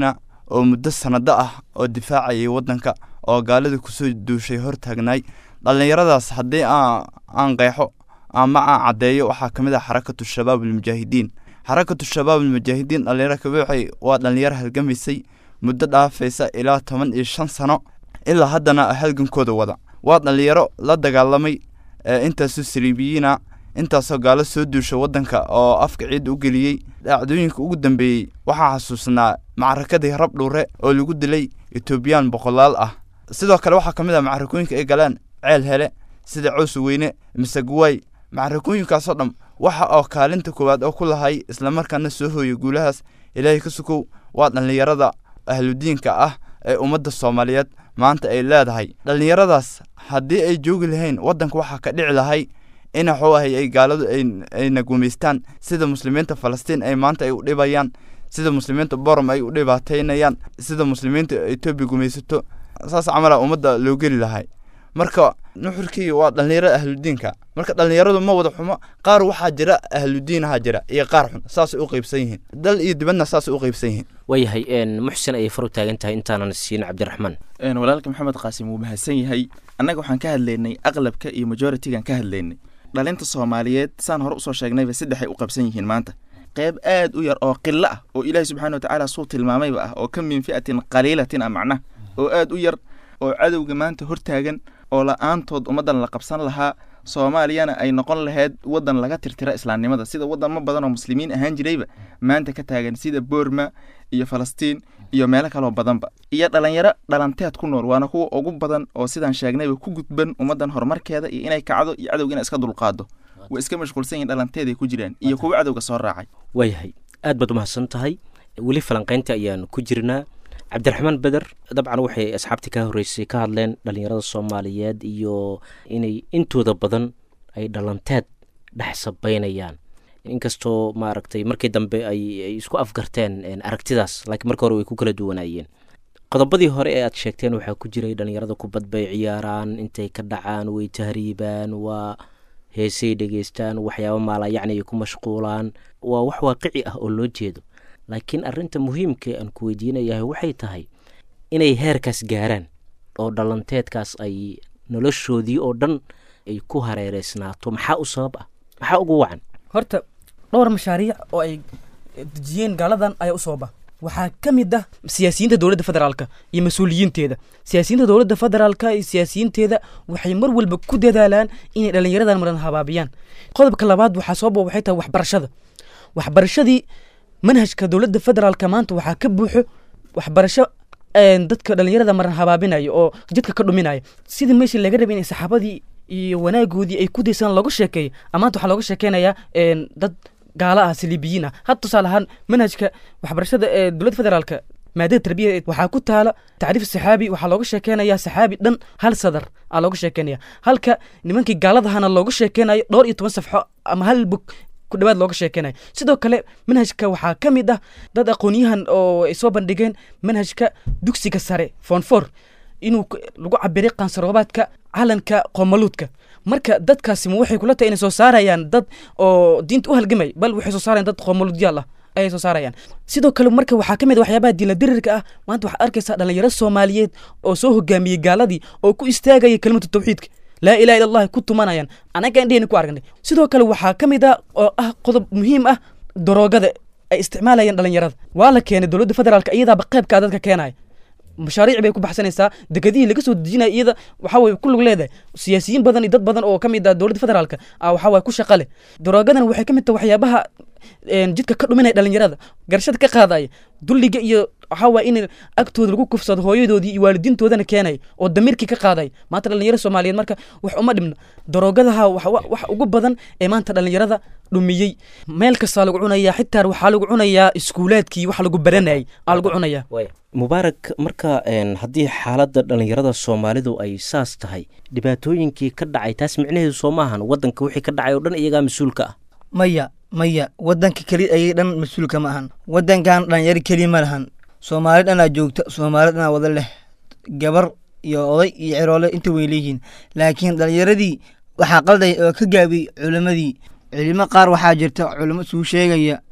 oo muddo sanado ah oo difaacayay waddanka oo gaalada kusoo duushay hortaagnaay dhallinyaradaas haddii aan qeexo ama aan caddeeyo waxaa ka mid ah xarakatu shabaab almujaahidiin xarakatu shabaab almujaahidiin dhallinyaro kabuuxay waa dhallinyaro halgamaysay muddo dhaafaysa ilaa toban iyo shan sano ilaa haddana halgankooda wada waa dhallinyaro la dagaalamay intaasoo saliibiyiina intaasoo gaalo soo duusha waddanka oo afka ciidda u geliyey dhacdooyinka ugu dambeeyey waxaa xasuusnaa macrakadii rabdhuure oo lagu dilay etoobiyaan boqolaal ah sidoo kale waxaa ka mid ah macrakooyinka ay galeen ceel hele sida cows weyne maseguwaay macrakooyinkaasoo dham waxa oo kaalinta koowaad oo ku lahay islamarkaana soo hooyay guulahaas ilaahay ka sukow waa dhallinyarada ahludiinka ah ee ummadda soomaaliyeed maanta ay leedahay dhallinyaradaas haddii ay joogi lahayn waddanka waxaa ka dhici lahay in waxuu ahay ay gaaladu ayna gumaystaan sida muslimiinta falastiin ay maanta ay u dhibayaan sida muslimiinta borom ay u dhibaataynayaan sida muslimiinta etoobiya gumaysato saas camala ummadda loo geli lahay marka nuxurkii waa dhallinyarada ahludiinka marka dhallinyaradu ma wada xumo qaar waxaa jira ahludiinaha jira iyo qaar xun saasay u qeybsan yihiin dal iyo dibadna saasay u qeybsan yihiin waayahay muxsin ayay far u taagan tahay intaanan siin cabdiraxmaan walaalka maxamed qaasim wuu mahadsan yahay annaga waxaan ka hadlaynay aqlabka iyo majoritigan ka hadlaynay dhalinta soomaaliyeed saan hore usoo sheegnayba saddexay u qabsan yihiin maanta qayb aad u yar oo qilo ah oo ilaahi subxana wa tacaala suu tilmaamayba ah oo ka min fi'atin qaliilatin ah macnaha oo aad u yar oo cadowga maanta hortaagan oo la-aantood ummaddan la qabsan lahaa soomaaliyana ay noqon lahayd waddan laga tirtira islaamnimada sida waddanmo badan oo muslimiin ahaan jirayba maanta ka taagan sida boorma iyo falastiin iyo meelo kaloo badanba iyo dhalinyaro dhalanteed ku nool waana kuwa ugu badan oo sidaan sheegnayba ku gudban ummaddan horumarkeeda iyo inay kacdo iyo cadowga inay iska dulqaado way iska mashquulsan yihin dhalanteeday ku jiraan iyo kuwa cadowga soo raacay waayahay aad baad umahadsan tahay weli falanqaynta ayaan ku jirnaa cabdiraxmaan beder dabcan waxay asxaabtii ka horreysay ka hadleen dhallinyarada soomaaliyeed iyo inay intooda badan ay dhalanteed dhex sabaynayaan inkastoo maaragtay markii dambe ay isku afgarteen aragtidaas laakiin marka hore way ku kala duwanaayeen qodobadii hore ee aad sheegteen waxaa ku jiray dhallinyarada kubad bay ciyaaraan intay ka dhacaan way tahriibaan waa heesay dhegeystaan waxyaaba maala yacni ay ku mashquulaan waa wax waaqici ah oo loo jeedo laakiin arrinta muhiimka aan ku weydiinayahay waxay tahay inay heerkaas gaaraan oo dhalanteedkaas ay noloshoodii oo dhan ay ku hareereysnaato maxaa u sabab ah maxaa ugu wacan horta dhowr mashaariic oo ay dejiyeen gaaladan ayaa u sababa waxaa ka mid ah siyaasiyiinta dowladda federaalka iyo mas-uuliyiinteeda siyaasiyiinta dowladda federaalka iyo siyaasiyiinteeda waxay mar walba ku dadaalaan inay dhallinyaradan maran habaabiyaan qodobka labaad waxaa sababa waxay tahay waxbarashada waxbarashadii manhajka dowladda federaalka maanta waxaa ka buuxo waxbarasho dadka dhallinyarada maran habaabinaya oo jidka ka dhuminaya sidii meeshii laga rabay inay saxaabadii iyo wanaagoodii ay ku daysaan looga sheekeeyo amaanta waxaa looga sheekeynayaa dad gaala ah saliibiyiin ah had tusaale ahaan manhajka waxbarashada ee dowladda federaalka maadada tarbiyada waxaa ku taala tacriif saxaabi waxaa looga sheekeynayaa saxaabi dhan hal sadar aa looga sheekeynaya halka nimankii gaaladahana looga sheekeynayo dhowr iyo toban safxo ama hal bug ku dhawaad looga sheekeynayo sidoo kale manhajka waxaa ka mid ah dad aqoonyahan oo ay soo bandhigeen manhajka dugsiga sare fonfor inuu lagu cabiray qansaroobaadka calanka qoomaluudka marka dadkaasi ma waxay kula tahay inay soo saarayaan dad oo diinta u halgamay bal waxay soo saarayaan dad qoomaluudyaal ah ayay soo saarayaan sidoo kale marka waxaa ka mid waxyaabaha diinladirirka ah maanta waxaad arkaysaa dhalinyaro soomaaliyeed oo soo hogaamiyey gaaladii oo ku istaagaya kelimatu tawxiidka laa ilaha illa allahi ku tumanayaan anaga indhehena ku aragnay sidoo kale waxaa ka mid ah oo ah qodob muhiim ah daroogada ay isticmaalayaan dhalinyarada waa la keenay dowladda federaalka iyadaaba qaybkaa dadka keenaya mashaariic bay ku baxsanaysaa dekedihii laga soo dejinaya iyada waxa weye ku lug leedahay siyaasiyiin badan iyo dad badan oo ka mid ah dowladda federaalka ah waxa waye ku shaqa leh daroogadan waxay ka mid tahay waxyaabaha jidka ka dhuminaya dhalinyarada garashada ka qaadaya dulliga iyo waxaa waye in agtooda lagu kufsado hooyadoodii iyo waalidiintoodana keenaya oo damiirkii ka qaadaya maanta dhalinyaro soomaaliyeed marka wax uma dhibna daroogadaha wax ugu badan ee maanta dhalinyarada dhumiyey meel kastaa lagu cunayaa xitaa waxaa lagu cunayaa iskuulaadkii wax lagu baranayay aa lagu cunayaa mubaarak marka haddii xaaladda dhallinyarada soomaalidu ay saas tahay dhibaatooyinkii ka dhacay taas micnaheedu soo maahan waddanka wixii ka dhacay oo dhan iyagaa mas-uulka ah maya maya waddanka keli ayay dhan mas-uulka ma ahan waddankan dhalinyaro keli ma lahan soomaali dhanaa joogta soomaali dhanaa wada leh gabar iyo oday iyo ciroole inta way leeyihiin laakiin dhalinyaradii waxaa qalday oo ka gaabiyey culimmadii culimo qaar waxaa jirta culimo suu sheegaya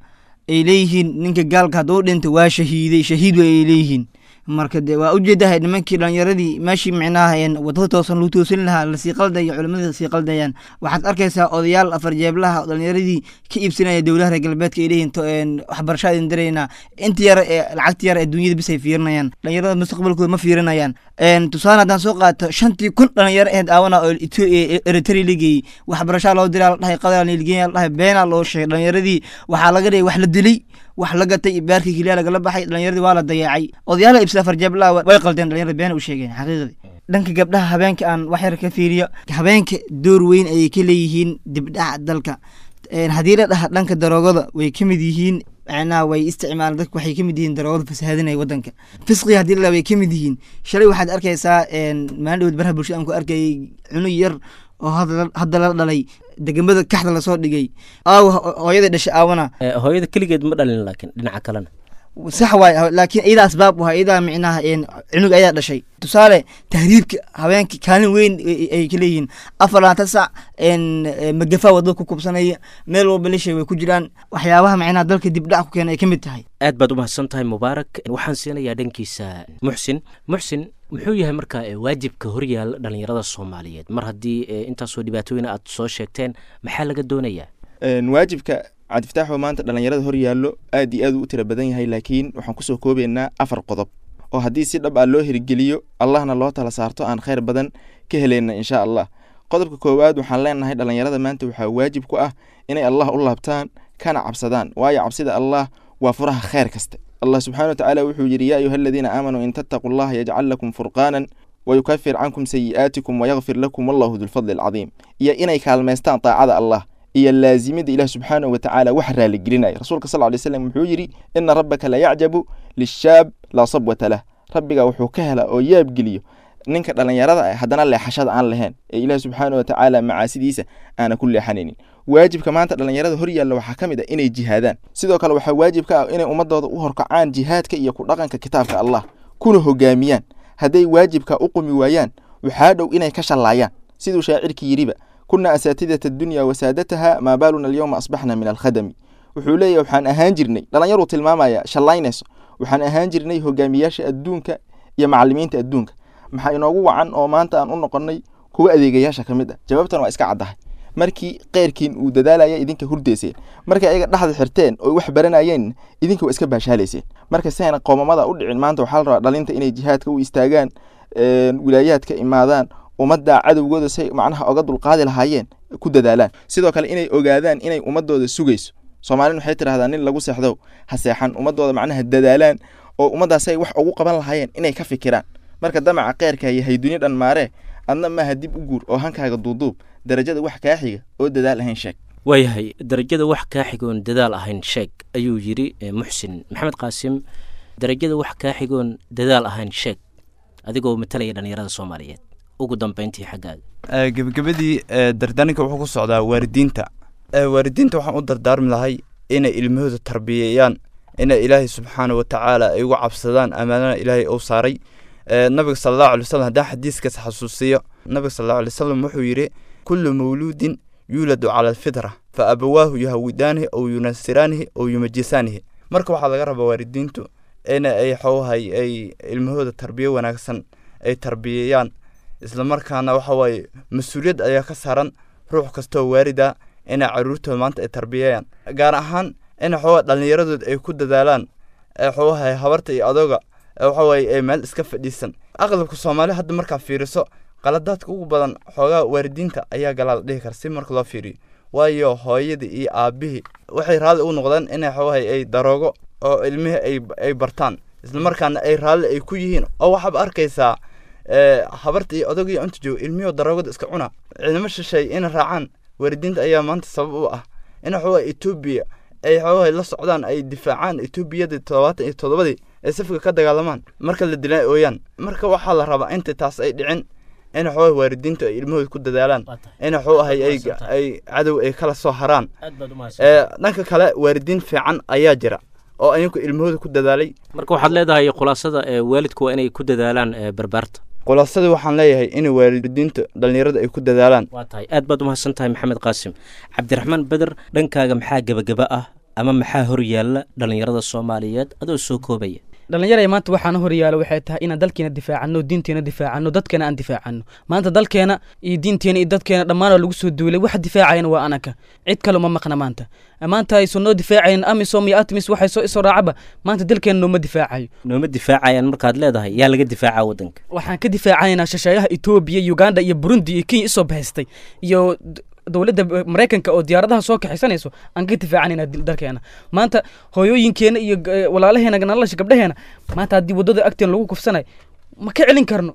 ay leeyihiin ninka gaalka hadduu dhinta waa shahiiday shahiid way ay leeyihiin marka de waa ujeedahay nimankii dhalinyaradii meeshii micnaha een wadada toosan lagu toosin lahaa lasii qaldaya culimadii lasii qaldayaan waxaad arkaysaa odayaal afar jeeblaha oo dhalinyaradii ka iibsanaya dowlaha reer galbeedka ay leeyihin to- een waxbarasho idin diraynaa inta yar ee lacagta yar ee dunyada bis ay fiirinayaan dhalinyarada mustaqbalkooda ma fiirinayaan een tusaale haddaan soo qaato shantii kun dhalinyaro aheyd aawana oo Etho- ee eritrea la geeyey waxbarashaa loo diraa la dhahay qadar nilgeeya la dhahay beenaa loo sheegay dhalinyaradii waxaa laga dhigay wax la dilay wax la gatay baarkii keliya lagala baxay dhalinyaradii waa la dayaacay odayaala ibsa afar jeeblaha way qaldeen dhalinyarada beena u sheegeen xaqiiqdii dhanka gabdhaha habeenka aan wax yar ka fiiriyo habeenka door weyn ayay ka leeyihiin dibdhaca dalka Een, haddii la dhaha dhanka daroogada way ka mid yihiin macnaha way isticmaalaan dadku waxay ka mid yihiin daroogada fasahaadinaya wadanka fisqiga haddii la dhaha way ka mid yihiin shalay waxaad arkaysaa een, maalin dhowd baraha bulshada aan ku arkayay cunug yar oo hadda hadda la dhalay degamada kaxda lasoo dhigay aawa ho- hooyada dhashay aawana Eh, hooyada keligeed ma dhalin laakiin dhinaca kalena sax waay laakiin iyadaa asbaab waha iyadaa micnaha een, cunug ayaa dhashay tusaale tahriibka habeenkii kaalin weyn ay- ay ka leeyihiin afar labaatan sac een, eh, magafa wadada ku kubsanaya meel walba lishay way ku jiraan waxyaabaha micnaha dalka dibdhac ku keena ay ka mid tahay aad baad u mahadsan tahay mubaarak waxaan siinayaa dhankiisa muxsin muxsin muxuu yahay markaa eh, waajibka horyaala dhalinyarada soomaaliyeed mar haddii eh, intaasoo dhibaatooyin aad soo sheegteen maxaa laga doonayaa Een, waajibka cabdifataaxoo maanta dhallinyarada hor yaallo aad iyo aad u tira badan yahay laakiin waxaan kusoo koobaynaa afar qodob oo haddii si dhab ah loo hirgeliyo allahna loo tala saarto aan khayr badan ka helayna insha allah qodobka koowaad waxaan leenahay dhallinyarada maanta waxaa waajib ku ah inay allah u laabtaan kana cabsadaan waayo cabsida allah waa furaha khayr kaste allah subxaana watacaala wuxuu yidhi yaa ayuha aladiina aamanuu in tattaquu allaha yajcal lakum furqaanan wayukafir cankum sayi'aatikum wayakfir lakum wallahu dulfadli alcadiim iyo inay kaalmaystaan taacada allah iyo laazimida ilaah subxaanahu watacaala wax raaligelinaya rasuulka sal lay slam wuxuu yidhi ina rabbaka la yacjabu lishaab laa sabwata lah rabbiga wuxuu ka hela oo yaabgeliyo ninka dhallinyarada ah haddana leexashada aan lahayn ee ilaah subxaanahu watacaala macaasidiisa aana ku leexanaynin waajibka maanta dhallinyarada hor yaalla waxaa ka mid ah inay jihaadaan sidoo kale waxaa waajib ka ah inay ummadooda u horkacaan jihaadka iyo ku dhaqanka kitaabka allah kuna hogaamiyaan hadday waajibka u qumi waayaan waxaa dhow inay ka shallaayaan siduu shaacirkii yidhiba kuna asaatidata dunya wasaadataha maa baaluna alyowma asbaxna min alkhadami wuxuu leeyahy waxaan ahaan jirnay dhallinyaruu tilmaamaya shallaynayso waxaan ahaan jirnay hogaamiyaasha adduunka iyo macalimiinta adduunka maxaa inoogu wacan oo maanta aan u noqonnay kuwa adeegayaasha ka mid ah jawaabtan waa iska caddahay markii keyrkiin uu dadaalaya idinka hurdayseen markay ayaga dhexda xirteen oo wax baranayeen idinka waa iska baashaalayseen marka si ayna qoomamada u dhicin maanta waxaa la rabaa dhalinta inay jihaadka u istaagaan een, wilaayaadka imaadaan ummadda cadowgooda say macnaha oga dulqaadi lahaayeen ku dadaalaan sidoo kale inay ogaadaan inay ummadooda sugayso soomaalin waxay tidhahdaa nin lagu seexdo ha seexan ummadooda macnaha dadaalaan oo ummaddaas ay wax ugu qaban lahaayeen inay ka fikiraan marka damaca keyrka iyo hayduni dhan maaree adna maaha dib u guur oo hankaaga duuduub darajada wax kaa xiga oo dadaal ahayn sheeg waayahay darajada wax kaa xigoon dadaal ahayn sheeg ayuu yidhi eh, muxsin maxamed qaasim darajada wax kaa xigoon dadaal ahayn sheeg adigoo matalaya dhalinyarada soomaaliyeed ugu dambeyntii xaggaaga Eh, gebagabadii eh, dardaarninka wuxuu ku socdaa waalidiinta Eh, waalidiinta waxaan u dardaarmi lahay inay ilmahooda tarbiyeeyaan inay ilaahay subxaana watacaala ay uga cabsadaan amaanana ilaahay uu saaray Eh, nabiga sala allahu alay wasalam haddaan xadiiskaas xasuusiyo nabiga sala allahu alay wasalam wuxuu yidhi kullu mawluudin yuuladu cala alfitra fa abawaahu yuhawidaanihi ow yunasiraanihi ow yumajisaanihi marka waxaa laga rabaa waalidiintu in ay xoohay ay ilmahooda tarbiyo wanaagsan ay tarbiyeeyaan islamarkaana waxa waaye mas-uuliyad ayaa ka saaran ruux kastoo waalida inay caruurtooda maanta ay tarbiyeeyaan gaar ahaan in xoogaa dhallinyaradood ay ku dadaalaan ee xoogahay habarta iyo adooga ee waxa waaye ay meel iska fadhiisan aqlabka soomaali hadda markaa fiiriso qaladaadka ugu badan xoogaa waalidiinta ayaa galaa la dhihi kara si marka loo fiiriyo waayo hooyadii iyo aabihii waxay raalli u noqdeen inay xoogahay ay daroogo oo ilmihii ay ay bartaan islamarkaana ay raalli ay ku yihiin oo waxaaba arkaysaa ee, habarta iyo odagii inta jooga ilmihii daroogada iska cuna ciidamo shishay inay raacaan waalidiinta ayaa maanta sabab u ah in xoogaa etoobiya ay xoogahay la socdaan ay difaacaan etoobiyadii toddobaatan iyo toddobadii ay safka ka dagaalamaan marka la dilaan ooyaan marka waxaa la rabaa inta taas ay dhicin in xoogahay waalidiintu ay ilmahooda ku dadaalaan in xoogahay ay ay cadow ay kala soo haraan ee dhanka kale waalidiin fiican ayaa jira oo ayagu ilmahooda ku dadaalay marka waxaad leedahay khulaasada ee waalidku waa inay ku dadaalaan ee barbaarta khulaasadii waxaan leeyahay in waalidiinta dhallinyarada ay ku dadaalaan waa tahay aad baad umahadsan tahay maxamed qaasim cabdiraxmaan beder dhankaaga maxaa gebageba ah ama maxaa hor yaalla dhallinyarada soomaaliyeed adoo soo koobaya dhallinyaraya maanta waxaana horyaalo waxay tahay inaan dalkeena difaacano diinteena difaacano dadkeena aan difaacano maanta dalkeena iyo diinteena iyo dadkeena dhammaan lagu soo duulay waxa difaacayana waa anaka cid kale uma maqna maanta maanta aysan noo difaacayn amisom iyo atmis waxay soo isoo raacaba maanta dalkeena nooma difaacayo nooma difaacayaan markaad leedahay yaa laga difaacaa waddanka waxaan ka difaacaynaa shasheeyaha etoobiya uganda iyo burundi iyo kenya isoo bahaystay iyo dowladda maraykanka oo diyaaradaha soo kaxaysanayso aan ka difaacanayna dalkeena maanta hooyooyinkeena iyo walaalaheena nalasha gabdhaheena maanta haddii waddada agteen lagu kufsanay ma ka celin karno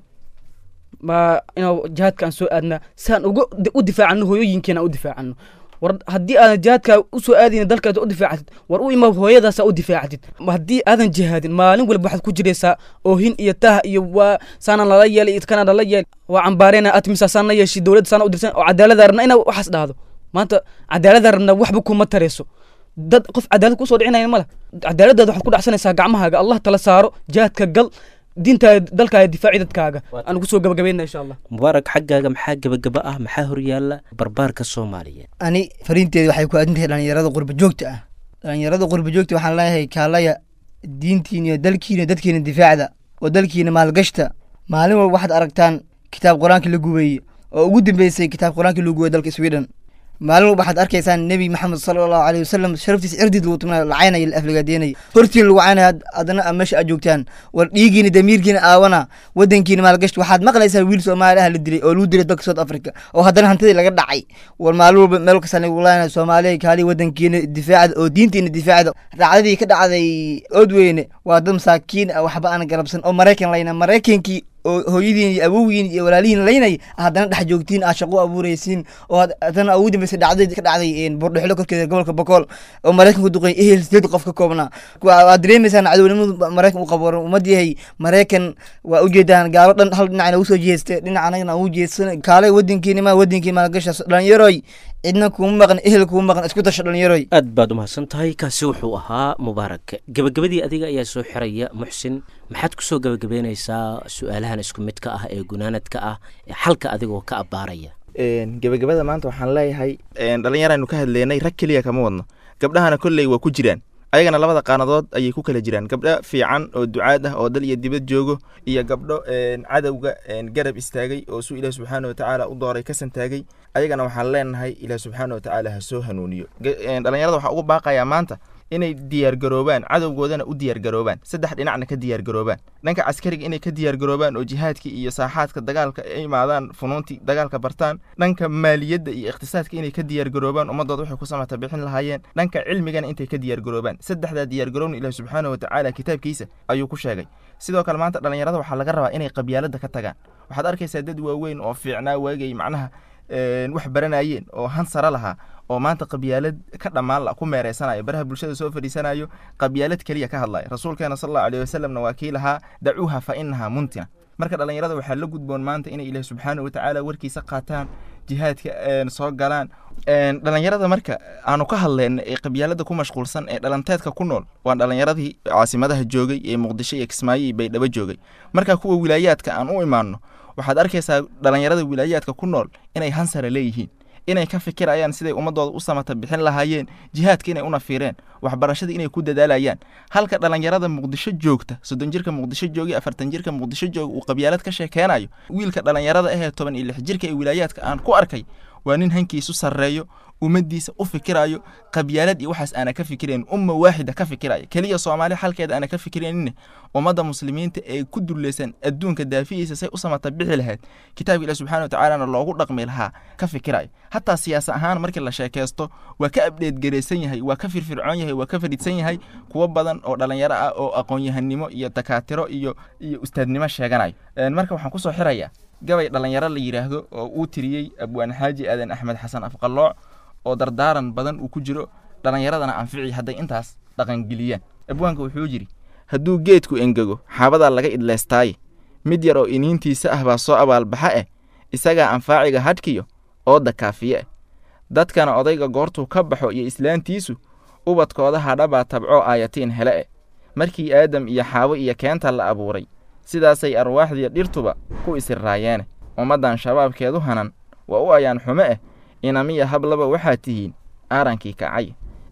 ma inaa jihaadka aan soo aadnaa saan uga u difaacano hooyooyinkeena aan u difaacano war haddii aadan jihaadka usoo aadayna dalkaad u difaacatid war u ima hooyadaasa u difaacatid haddii aadan jihaadin maalin walba waxaad ku jiraysaa oohin iyo tah iyo waa saana lala yeelay kana lala yeel waa cambaareyna atmisa saana yeeshi dowladda saana u dirsan oo cadaalada rabna inaa waxaas dhahdo maanta cadaalada rabna waxba kuma tarayso dad qof cadaalad kusoo dhicinaya male cadaaladaada waxaad ku dhacsanaysaa gacmahaaga allah tala saaro jihaadka gal diintaa dalkaaga difaaci dadkaaga aan kusoo gabagabayna insha allah mubaarak xaggaaga maxaa gebagaba ah maxaa horyaalla barbaarka soomaaliyeed ani fariinteeda waxay ku aadan tahay dhalinyarada qurba joogta ah dhalinyarada qurba joogta waxaan leeyahay kaalaya diintiina iyo dalkiina dadkiina difaacda oo dalkiina maalgashta maalin walba waxaad aragtaan kitaab qur-aanka la gubeeye oo ugu dambeysay kitaab qur-aanka lagu gubey dalka sweden maalin walba waxaad arkaysaan nebi maxamed sala allahu aleyh wasalam sharaftiisa cirdiid lagu tumnayo lacaynaya la aflagaadeynaya hortiin lagu caynaya adana a meesha aad joogtaan war dhiigiina damiirkiina aawana wadankiina maalgashta waxaad maqlaysaa wiil soomaali ah la dilay oo lagu dilay dalka south africa oo haddana hantidii laga dhacay war maalin walba meel kastaan lagu laynaya soomaaliya kaaliya wadankiina difaacda oo diintiina difaacda raacdadii ka dhacday oodweyne waa dad masaakiin ah waxba aan garabsan oo maraykan layna maraykankii oo hooyadiin iyo awowgiin iyo walaalihiin laynay haddana dhex joogtiin aad shaqo abuuraysiin oo haddana ugu dambeysay dhacdadii ka dhacday burdhexlo korkeeda gobolka bokool oo maraykanku duqay ehel sideed qof ka koobnaa waad dareemaysaan cadownimadu maraykan u qabo ummad yahay maraykan waa ujeedaan gaalo dhan hal dhinacna ugu soo jeeste dhinac anagana ugu jeedsan kaale wadankiina ma wadankii maalgasha dhalinyaroy cidna kuma maqan ehel kuma maqan isku tasha dhalinyaroy aad baad umahadsan tahay kaasi wuxuu ahaa mubaarak gebagabadii adiga ayaa soo xiraya muxsin maxaad kusoo gebagabeynaysaa su-aalahan isku midka ah ee gunaanadka ah ee xalka adigoo ka abbaaraya gebagabada maanta waxaan leeyahay dhalinyaraynu ka hadleynay rag keliya kama wadno gabdhahana kolley waa ku jiraan ayagana labada qaanadood ayay ku kala jiraan gabdho fiican oo ducaad ah oo dal iyo dibad joogo iyo gabdho cadowga garab istaagay oo suu ilaah subxaana watacaala u dooray ka santaagay ayagana waxaan leenahay ilaah subxaana watacaala ha soo hanuuniyo dhalinyarada waxaa ugu baaqayaa maanta inay diyaargaroobaan cadowgoodana u diyaargaroobaan saddex dhinacna ka diyaargaroobaan dhanka caskariga inay ka diyaargaroobaan oo jihaadkii iyo saaxaadka dagaalka ay imaadaan funuuntii dagaalka bartaan dhanka maaliyadda iyo iqtisaadka inay ka diyaargaroobaan ummadooda waxay ku samata bixin lahaayeen dhanka cilmigana intay ka diyaargaroobaan saddexdaa diyaargarowna ilaah subxaana watacaala kitaabkiisa ayuu ku sheegay sidoo kale maanta dhalinyarada waxaa laga rabaa inay qabyaalada ka tagaan waxaad arkaysaa dad waaweyn oo fiicnaa waagay macnaha wax baranayeen oo han sare lahaa oo maanta qabyaalad ka dhammaan la ku meereysanayo baraha bulshada soo fadhiisanayo qabyaalad keliya ka hadlaya rasuulkeena sal allahu alayh wasalamna waa kii lahaa dacuuha fa inahaa muntina marka dhalinyarada waxaa la gudboon maanta inay ilaah subxaana watacaala warkiisa qaataan jihaadka soo galaan dhalinyarada marka aanu ka hadleyna ee qabyaalada ku mashquulsan ee dhalanteedka ku nool waa dhalinyaradii caasimadaha joogay ee muqdisho iyo kismaayo iyo baydhabo joogay marka kuwa wilaayaadka aan u imaanno waxaad arkaysaa dhalinyarada wilaayaadka ku nool inay hansara leeyihiin inay ka fikirayaan siday ummadooda u samata bixin lahaayeen jihaadka inay una fiireen waxbarashada inay ku dadaalayaan halka dhalinyarada muqdisho joogta soddon jirka muqdisho jooga afartan jirka muqdisho jooga uu qabyaalad ka sheekeynayo wiilka dhalinyarada ahee toban iyo lix jirka ee wilaayaadka aan ku arkay waa nin hankiisu sarreeyo ummaddiisa u fikirayo qabyaalad iyo waxaas aana ka fikirayn umma waaxida ka fikiraya keliya soomaali xalkeeda aana ka fikiraynin ummadda muslimiinta ee ku dulleysan adduunka daafihiisa say u samata bixi lahayd kitaabka ilaah subxana watacaalana loogu dhaqmi lahaa ka fikirayo hataa siyaasa ahaan markii la sheekaysto waa ka abdheedgaraysan yahay waa ka firfircoon yahay waa ka fadhiidsan yahay kuwo badan oo dhalinyaro ah oo aqoon-yahanimo iyo dakaatiro iyo iyo ustaadnimo sheeganayo marka waxaan kusoo xirayaa gabay dhalinyaro la yidhaahdo oo uu tiriyey abwaan xaaji aadan axmed xasan afqallooc oo dardaaran badan uu ku jiro dhallinyaradana anfici hadday intaas dhaqangeliyaan abwaanka wuxuu yidhi hadduu geedku engego xaabadaa laga idleystaaye mid yar oo iniintiisa ah baa soo abaalbaxa eh isagaa anfaaciga hadhkiyo ooda kaafiye eh dadkana odayga goortuu ka baxo iyo islaantiisu ubadkooda hadhabaa tabcoo aayatiin hele eh markii aadam iyo xaawo iyo keenta la abuuray sidaasay arwaaxdiiyo dhirtuba ku isirraayeene ummaddan shabaabkeedu hanan waa u ayaan xume eh inamiya hablaba waxaad tihiin aarankii kacay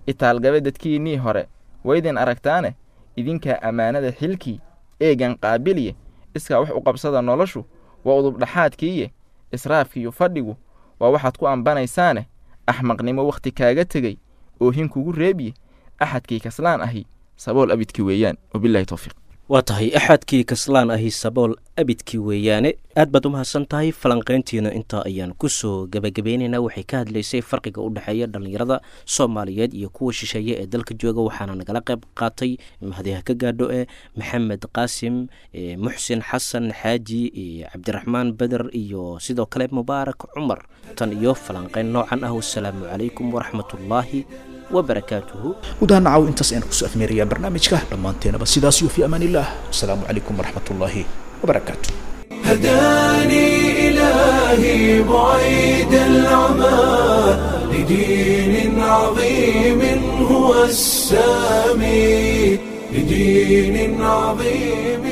itaalgabe dadkiinnii hore waydin aragtaane idinkaa ammaanada xilkii eegan qaabiliye iskaa wax u qabsada noloshu waa udubdhaxaadkiiye israafkiiyo fadhigu waa waxaad ku ambanaysaane axmaqnimo wakhti kaaga tegey oohin kugu reebiye axadkii kaslaan ahi sabool abidki weeyaan wabilahi towfiiq waa tahay axadkii kaslaan ahi sabool abidkii weeyaane aad baad u mahadsan tahay falanqayntiina intaa ayaan kusoo gebagabeynaynaa waxay ka hadlaysay farqiga u dhexeeya dhallinyarada soomaaliyeed iyo kuwa shisheeye ee dalka jooga waxaana nagala qayb qaatay mahadiha ka gaadho e maxamed qaasim muxsin xasan xaaji cabdiraxmaan beder iyo sidoo kale mubaarak cumar tan iyo falanqayn noocan ah wasalaamu calaykum waraxmatullaahi وبركاته gudaha nacaw intaas ayaan kusoo afmeerayaa barnaamijka dhammaanteenaba sidaas iyo fi amaan illah asalaamu calaykum waraxmat ullaahi wabarakaatu هداني إلهي بعيد العمى لدين عظيم هو السامي لدين عظيم